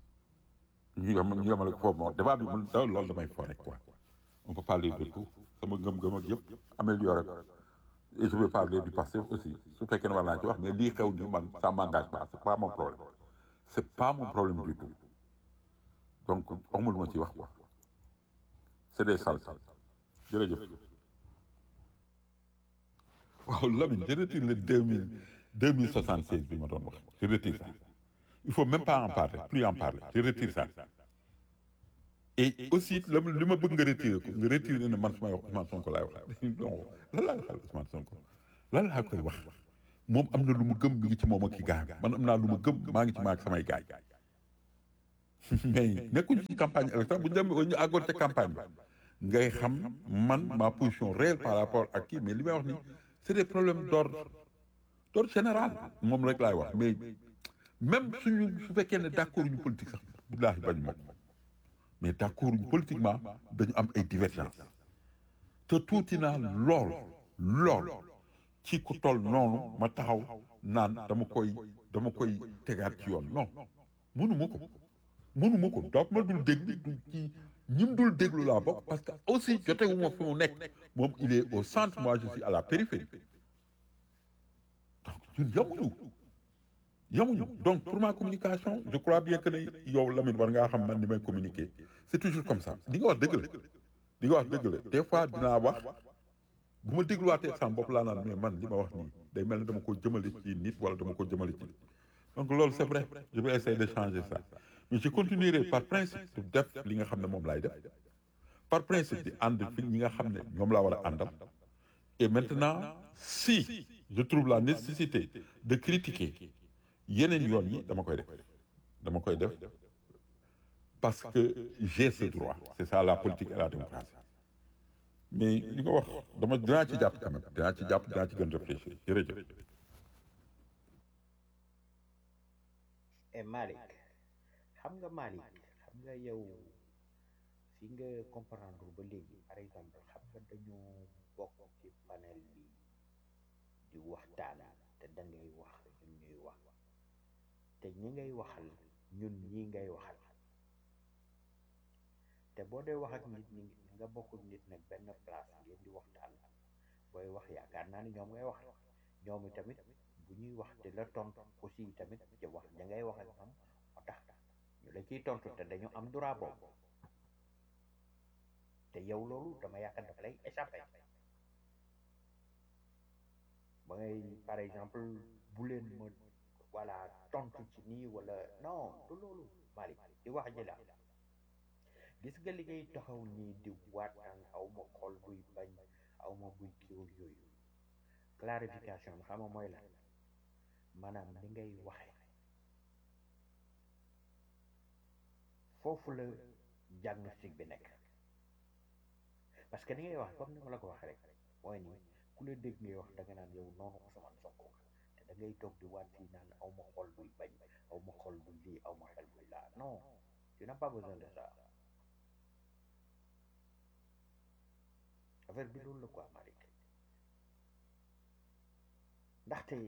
ñu yem ñu yemale ko foofu moom débat bi mun da loolu damay fo rek quoi on peut parler de tout sama ngëm-ngëm ak yëpp améliorer ko et je vais parler du passé aussi su fekkee ne war naa ci wax mais lii xew ni man ça m'engage pas c'est pas mon problème c'est pas mon problème du tout donc amul ma ci wax quoi c'est des salles jërëjëf waaw Lamine je retire le deux mille deux mille soixante seize bi ma doon wax je retire ça il faut même pas en parler plus en parler je retire ça et aussi la li ma bëgg nga retiré ko nga retiré ne man su may wax Ousmane Sonko laay wax non lan laay waxal Ousmane Sonko lan laa koy wax moom am na lu mu gëm mi ngi ci moom ak ki gaay man am naa lu mu gëm maa ngi ci maag samay gaay mais nekkuñu ci campagne électorale bu ñu dem ñu àggoon ca campagne ba ngay xam man ma position réelle par rapport ak kii mais li may wax nii c'est des problèmes d'ordre d'ordre général moom rek laay wax mais même suñu su fekkee ne d'accord ñu politique sax billaahi bañ moom mais d'accord ñu politiquement dañu am ay divergences te tuuti naa lool lool ci ku toll noonu ma taxaw naan dama koy dama koy tegaat ci yoon non mënuma ko mënuma ko donc ma dul dégg du ci ñim dul déglu laa bokk parce que aussi jotewuma fi mu nekk moom il est au centre moi je suis à la périphérie donc ñun yamuñu yamuñu donc pour ma communication je crois bien que ne yow Lamine war ngaa xam man ni may communiquer c'est toujours comme ça di nga wax dëgg la di nga wax dëgg la des fois dinaa wax bu ma dégluwaatee sama bopp laa naan mais man li ma wax nii day mel ne dama ko jëmale ci nit wala dama ko jëmale ci donc loolu c'est vrai je vais essayer de changer ça mais je continuerai par principe de def li nga xam ne moom laay def par principe di ànd fi ñi nga xam ne ñoom laa war a àndal et maintenant si je trouve la nécessité de critiquer yeneen yoon yi dama koy def dama koy def parce que j'ai ce droit c'est ça la politique et la démocratie mais li nga wax dama dinaa ci jàpp quand même dinaa ci jàpp dinaa ci gën réfléchir jërëjëf et Malick xam nga Malick xam nga yow fi nga comprendre ba léegi par exemple xam nga dañu bokk ci panel bi di waxtaan te da ngay wax ñun ñuy wax te ñi ngay waxal ñun ñii ngay waxal te boo dee wax ak nit ñi nga bokk ak nit nag benn place ngeen di waxtaan booy wax yaakaar naa ni ñoom ngay wax ñoom tamit bu ñuy wax te la tontu aussi tamit ci wax da ngay wax ak ñoom moo tax ñu la ciy tontu te dañu am droit boobu te yow loolu dama yaakaar dafa lay échappé ba ngay par exemple bu leen ma voilà tontu ci nii wala non du loolu Malick di wax ji la gis nga li ngay taxaw nii di waataan aw ma xol buy bañ aw ma buy kiiwul yooyu clarification xam nga mooy la maanaam li ngay waxe foofu la diagnostic bi nekk parce que ni ngay wax comme ni ma la ko waxee rek mooy ni ku la dégg ngay wax da nga naan yow noonu Ousmane Sonko te da ngay toog di waat fii naan aw ma xol buy bañ aw ma xol buy lii aw ma xel buy laa non tu n'as pas besoin de ça affaire bi loolu la quoi Malick ndaxte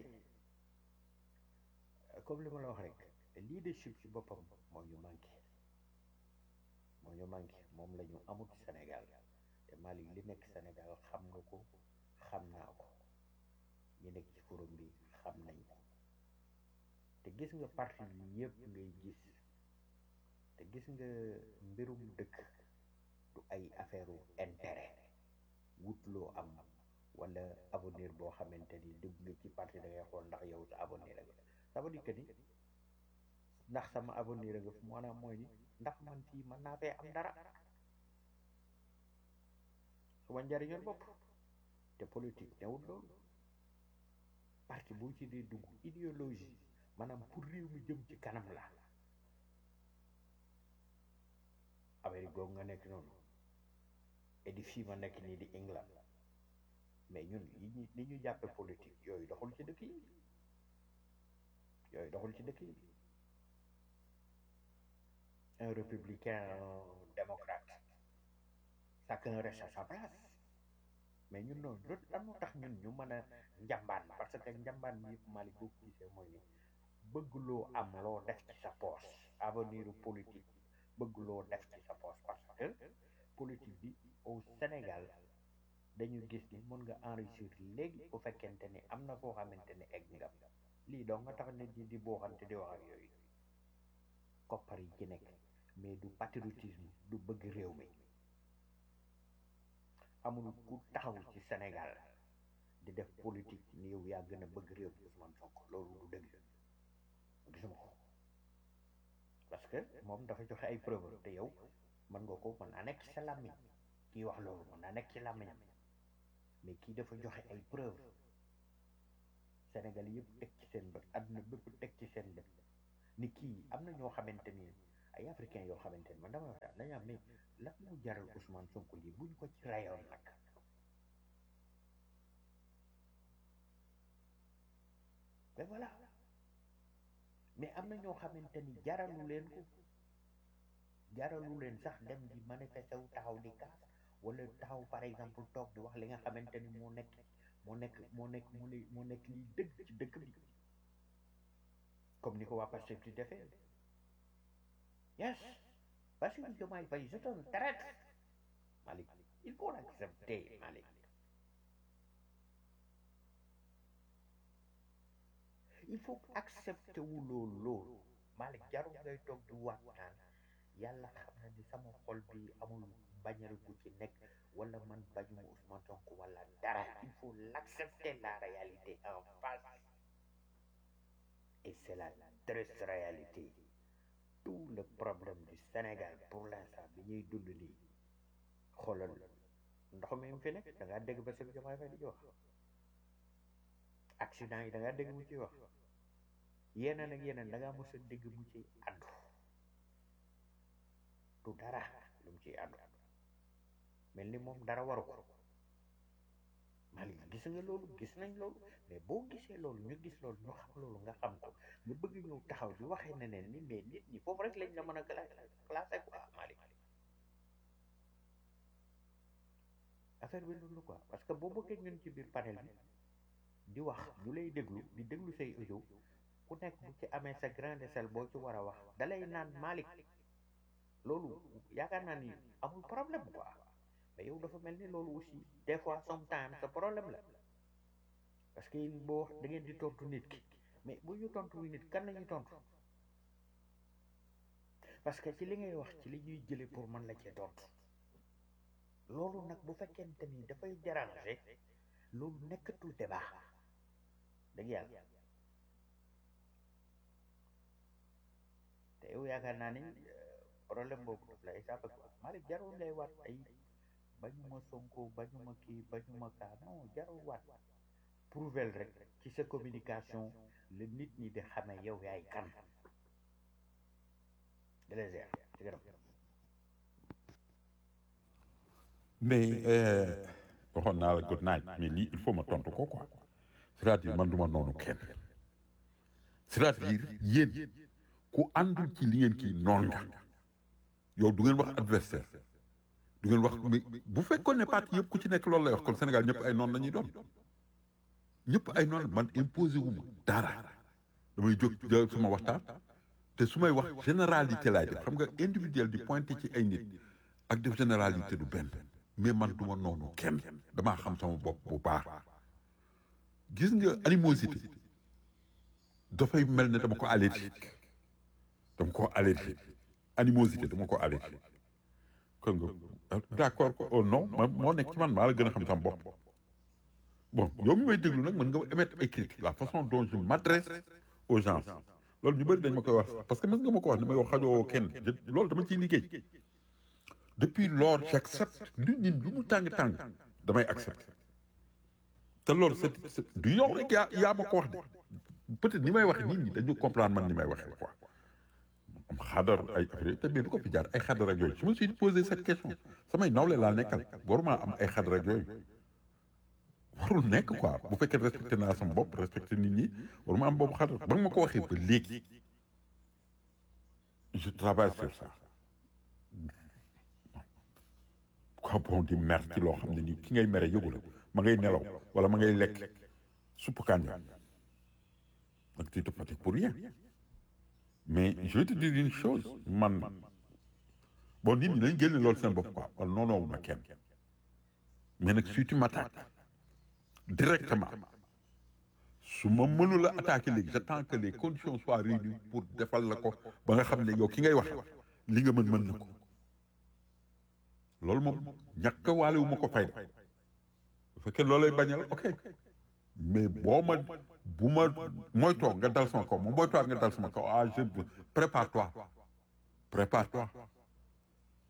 comme li ma la wax rek leadership ci boppam moo ñu manqué moo ñu manqué moom la ñu amut Sénégal te Malick li nekk Sénégal xam nga ko xam naa ko ñi nekk ci forum bi xam nañ ko te gis nga parti yi yëpp ngay gis te gis nga mbirum dëkk du ay affaire intérêt wut loo am wala avenir boo xamante ni dugg nga ci parti da ngay xool ndax yow sa avenir la nga ça veut dire que ni ndax sama avenir nga fi maanaam mooy ni ndax man fii mën naa fee am dara suma njariñoon bopp te politique newut loolu parti boo ci dee dugg idéologie maanaam pour réew mi jëm ci kanam la Amérique googu nga nekk noonu et di fii ma nekk nii di England mais ñun yi ñu li ñu jàppe politique yooyu doxul ci dëkk yi yooyu doxul ci dëkk yi un républicain un démocrate chacun reste à sa place mais ñun noonu loolu lan moo tax ñun ñu mën a njambaan parce que njambaan bi yëpp Malick boo ko gisee mooy ni bëgg loo am loo def ci sa poche avenir politique bëgg loo def ci sa poche parce que politique bi au Sénégal dañu gis ni mën nga enrichir léegi bu fekkente ni am na foo xamante ni egg nga lii doo nga tax nit ñi di booxante di wax ak yooyu koppar yi ci nekk mais du patriotisme du bëgg réew mi amul ku taxaw ci Sénégal di def politique ni yow yaa gën a bëgg réew mi Ousmane Sonko loolu du dëgg gisuma ko parce que moom dafa joxe ay preuve te yow mën nga ko mën naa nekk sa làmmiñ kii wax loolu mën naa nekk ci làmmiñam mais kii dafa joxe ay preuve Sénégal yëpp teg ci seen bët àdduna bépp teg ci seen bët ni kii am na ñoo xamante ni ay africain yoo xamante ni man dama wax dañu am mais lan moo jaral Ousmane Sonko lii buñ ko ci rayoon nag mais voilà mais am na ñoo xamante ni jaralu leen ko jaralu leen sax dem di manifester wu taxaw di kaas wala taxaw par exemple toog di wax li nga xamante ni moo nekk moo nekk moo nekk moo nekk moo nekk liy dëgg ci dëkk bi comme ni ko waa Pastef di defee yes Bassirou Diomaye Faye c'est un traître Malick il faut l'accepter Malick il faut accepter wu loolu loolu Malick jarul ngay toog di waat naan yàlla xam na ni sama xol bi amul bañal gu ci nekk wala man bañuma Ousmane Sonko wala dara il faut l'accepter la réalité en face et c'est la triste réalité tout le problème du Sénégal pour l'instant bi ñuy dund nii xoolal ndox mi mu fi nekk da ngaa dégg Bassirou Diomaye Faye di ci wax accident yi da ngaa dégg mu ciy wax yeneen ak yeneen da ngaa mos a dégg mu ci addu du dara lu mu ciy addu mel ni moom dara waru ko Malick gis nga loolu gis nañ loolu mais boo gisee loolu ñu gis loolu ñu xam loolu nga xam ko nga bëgg ñëw taxaw di waxee neneen ni mais nit ñi foofu rek lañ la mën a classé quoi Malick affaire bi loolu quoi parce que boo bëggee ñun ci biir panel bi di wax ñu lay déglu di déglu say audio ku nekk bu ci amee sa grain de sel boo ci war a wax dalay naan Malick loolu yaakaar naa ni amul problème quoi mais yow dafa mel ni loolu aussi des fois sometimes sa problème la parce que yéen boo wax da ngeen di tontu nit ki mais bu ñu tontu wi nit kan la ñuy tontu parce que ci li ngay wax ci li ñuy jële pour mën la cee tontu loolu nag bu fekkente ni dafay déranger loolu nekkatul débat dëgg yàlla te yow yaakaar naa ni problème boobu daf lay sàppe quoi Malick jarul ngay waat ay bañuma Sonko bañuma kii bañuma kaa non jarul waat prouvel rek ci sa communication la nit ñi di xamee yow yaay kan de les airs ci gërëm mais waxoon naa la good night mais lii il faut ma tontu ko quoi c'est-à-dire man du ma noonu kenn c'est-à-dire yéen ku àndul ci li ngeen kii noon nga yow du ngeen wax adversaire du ngeen wax mais bu fekkoon ne parti yëpp ku ci nekk loolu lay wax kon Sénégal ñëpp ay noon la ñuy doon ñëpp ay noon man imposé wu ma dara damay jóg jël suma waxtaan te su may wax généralité laay def xam nga individuel di pointé ci ay nit ak def généralité du benn mais man du ma noonu kenn damaa xam sama bopp bu baax gis nga animosité dafay mel ne dama ko allergique dama ko allergique animosité dama ko allergique kon nga d'accord ko oh non ma moo nekk ci man maa la gën a xam sama bopp bon yow mi may déglu nag mën nga émettre ay critiques la façon dont je m'adresse aux gens loolu ñu bëri dañ ma koy wax parce que mën nga ma ko wax ne ma yow xajoo kenn loolu dama ciy liggéey depuis lors j'accepte lu nit lu mu tàng-tàng damay accepter te loolu c'est du yow rek yaa yaa ma ko wax de peut-être ni may waxe nit ñi dañu comprendre man ni may waxee quoi am xadar ay affaire te mais du ko fi jaar ay xadar ak yooyu je me suis posé cette question samay nawle laa nekkal waruma am ay xadar ak yooyu warul nekk quoi bu fekkee respecté naa sama bopp respecté nit ñi waruma am boobu xadar ba nga ma ko waxee ba léegi je travaille sur ça quoi bon di mer ci loo xam ne nii ki ngay mere yëgu la ma ngay nelaw wala ma ngay lekk supp kànja donc tu te fatigues pour rien mais je vais te dire une chose man bon nit ñi dañ génne loolu seen bopp quoi wala noonu ma kenn mais nag si tu m'attaques directement su ma mënul a attaquer léegi j'attends que les conditions soient réunies pour defal la ko ba nga xam ne yow ki ngay wax li nga mën mën na ko loolu moom ñàkk waale wu ma ko fayda bu fekkee loolay bañal ok mais boo ma bu ma mooy toog nga dal sama kaw moom booy toog nga dal sama kaw ah je prépare-toi prépare-toi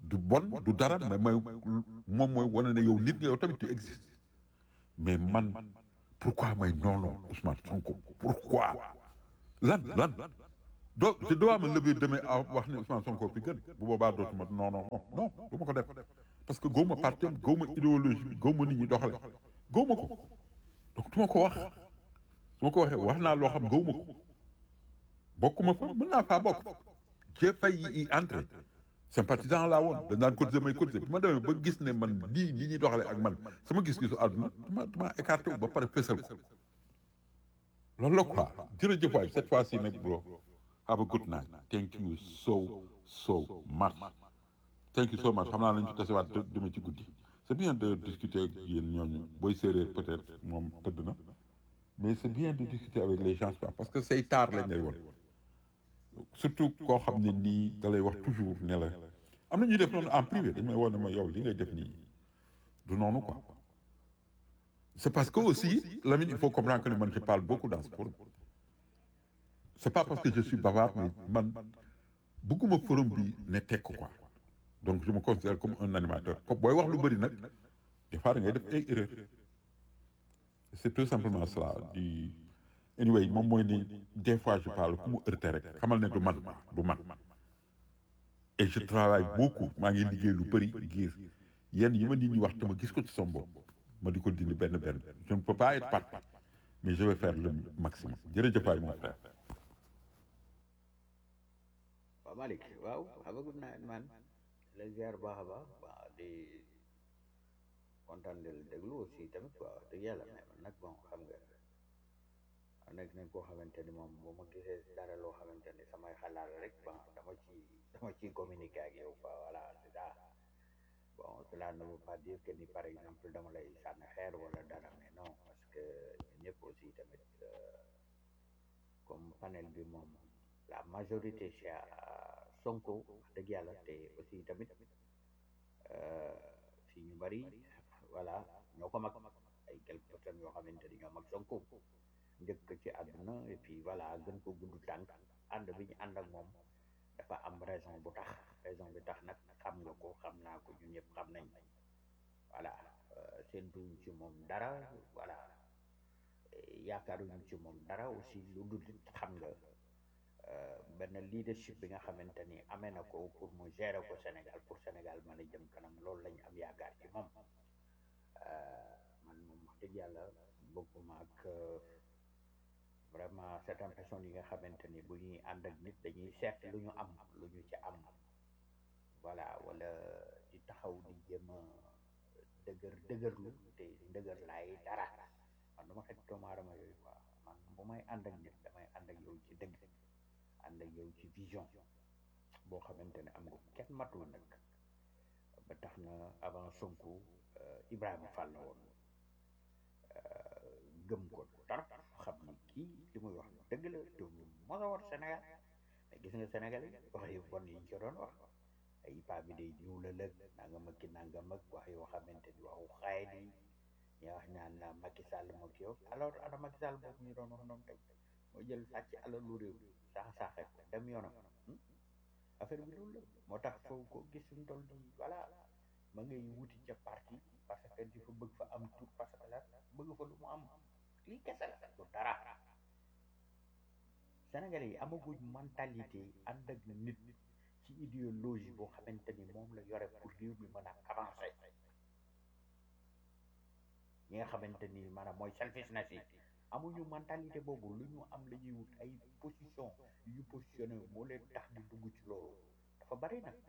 du bon du dara mais mooy moom mooy wane ne yow nit nga yow tamit tu existes mais man pourquoi may noonu Ousmane Sonko pourquoi lan lan doo je dois me lever demain à wax ne Ousmane Sonko fi gën bu boobaa dootuma non non non du ma ko def parce que gëwma parti am gëwma idéologie bi gëwma nit ñi doxale gëwma ko donc du ma ko wax su ma ko waxee wax naa loo xam gëwma ko bokkuma fa mën naa faa bokk j'ai failli y entrer sympathisant laa woon dañ daan cotiser may cotiser bi ma demee ba gis ne man lii li ñuy doxale ak man sama gis-gisu àdduna dama dama écarté wu ba pare fésal ko loolu la quoi jërëjëf waay cette fois ci nag bro have a good night thank you so so much thank you so much xam naa lañu ci tasewaat demee ci guddi c'est bien de discuter ak yéen ñooñu booy séeréer peut-être moom tëdd na mais c'est bien de discuter avec les gens parce que say taar lañ lay woon surtout koo xam ne nii da lay wax toujours ne la am na ñuy def noonu en privé dañ may woon ne ma yow li ngay def nii du noonu quoi c'est parce que aussi Lamine il faut comprendre que man je parle beaucoup dans ce forum c'est pas parce que je suis bavard mais man bëgguma forum bi ne tekk quoi donc je me considère comme un animateur comme booy wax lu bëri nag des fois da ngay def ay erreur c'est tout simplement cela di anyway moom mooy ni des fois je parle ku mu heurté rek xamal ne du man du man et je travaille beaucoup maa ngi liggéey lu bëri ngir yenn yi ma nit ñi wax te ma gis ko ci sama bopp ma di ko dindi benn benn je ne peux pas être parfait mais je vais faire le maximum jërëjëf waay mon frère waaw Malick waaw xamagum naa man la ziar baax a baax waaw di kontaan di la déglu aussi tamit quoi wax dëgg yàlla mais man nag bon xam nga nekk nañ koo xamante ni moom bu ma gisee dara loo xamante ni samay xalaat rek bon dama ci dama ciy communiquer ak yow quoi voilà c'est ça bon cela ne veut pas dire que ni par exemple dama lay sànni xeer wala dara mais non parce que ñëpp aussi tamit comme panel bi moom la majorité c'est Sonko wax dëgg yàlla te aussi tamit fii ñu bari voilà ñoo ko mag ay quelques personnes yoo xamante ni ñoo mag Sonko njëkk ci àdduna et puis voilà gën ko gudd tànk ànd bi ñu ànd ak moom dafa am raison bu tax raison bi tax nag xam nga ko xam naa ko ñun ñëpp xam nañ voilà séentuñ ci moom dara voilà yaakaaruñu ci moom dara aussi lu dul xam nga benn leadership bi nga xamante ni amee na ko pour mu gérer ko Sénégal pour Sénégal mën a jëm kanam loolu lañu am yaakaar ci moom man moom wax dëgg yàlla bokkuma ak vraiment certaines personnes yi nga xamante ni bu ñuy ànd ak nit dañuy seet lu ñu am lu ñu ci am voilà wala di taxaw di jéem a dëgër dëgërlu te dëgër laay dara man dama xet doomu aadama yooyu quoi man bu may ànd ak nit damay ànd ak yow ci dëgg ànd ak yow ci vision boo xamante ne am nga kenn matul nag ba tax na avant Sonko Ibrahima Fall la woon gëm ko tarap xam ni kii li muy wax dëgg la te mos a war Sénégal mais gis nga Sénégal yi wax yu bon yi ñu ci doon wax ay paa bi day diw la lëg nanga ma ki nanga mag wax yoo xamante ni waxu xaay di ñu wax ñaan la Macky Sall moo ki yow alors ana Macky Sall boobu ñu doon wax noonu tey moo jël sàcc alalu réew saax saaxe ko dem yoonam affaire bi loolu la moo tax foo ko gis suñu toll di voilà ma ngay wuti ca parti parce que di fa bëgg fa am tur parce que la bëgg fa lu mu am lii kese la du dara Sénégalais yi amaguñ mentalité ànd ak nit ci idéologie boo xamante ni moom la yore pour réew mi mën a avancer ñi nga xamante ni maanaam mooy selfishness yi amuñu mentalité boobu lu ñu am la ñuy wut ay position yu positionné moo leen tax di dugg ci loolu dafa bari nag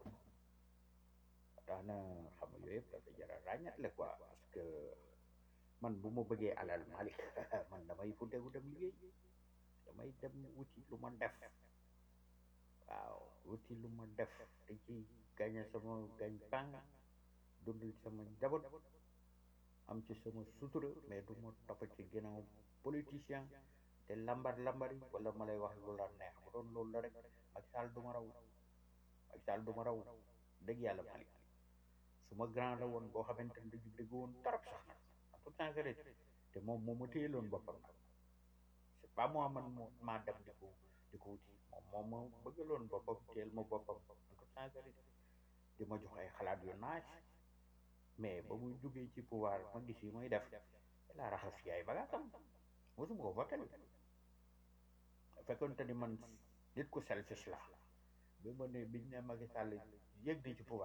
tax na xam nga yooyu yëpp dafa jara ràññatle quoi parce que man bu ma bëggee alal Malick man damay futteeku dem liggéey damay dem wuti lu ma def waaw wuti lu ma def te ci gañe sama gañ pang dundal sama njaboot am ci sama sutura mais du ma topp ci ginnaaw politicien te lambar lambari wala ma lay wax lu la neex bu doon loolu la rek Macky Sall du ma raw Macky Sall du ma raw dëgg yàlla Malick suma grand la woon boo xamante ne dañu dëgg woon torop sax nag en tout temps te moom moo ma téyeloon boppam nag c'est pas moi man moo maa dem di ko di ko wuti moom moom ma bëggaloon boppam téyel ma boppam en tout temps di ma jox ay xalaat yu naaj mais ba muy jógee ci pouvoir ma gis yi muy def la raxas ci ay bagaasam mosuma ko votel fekkonte ni man nit ku selfish la bi ma ne biñ ne Macky Sall yëg na ci pouvoir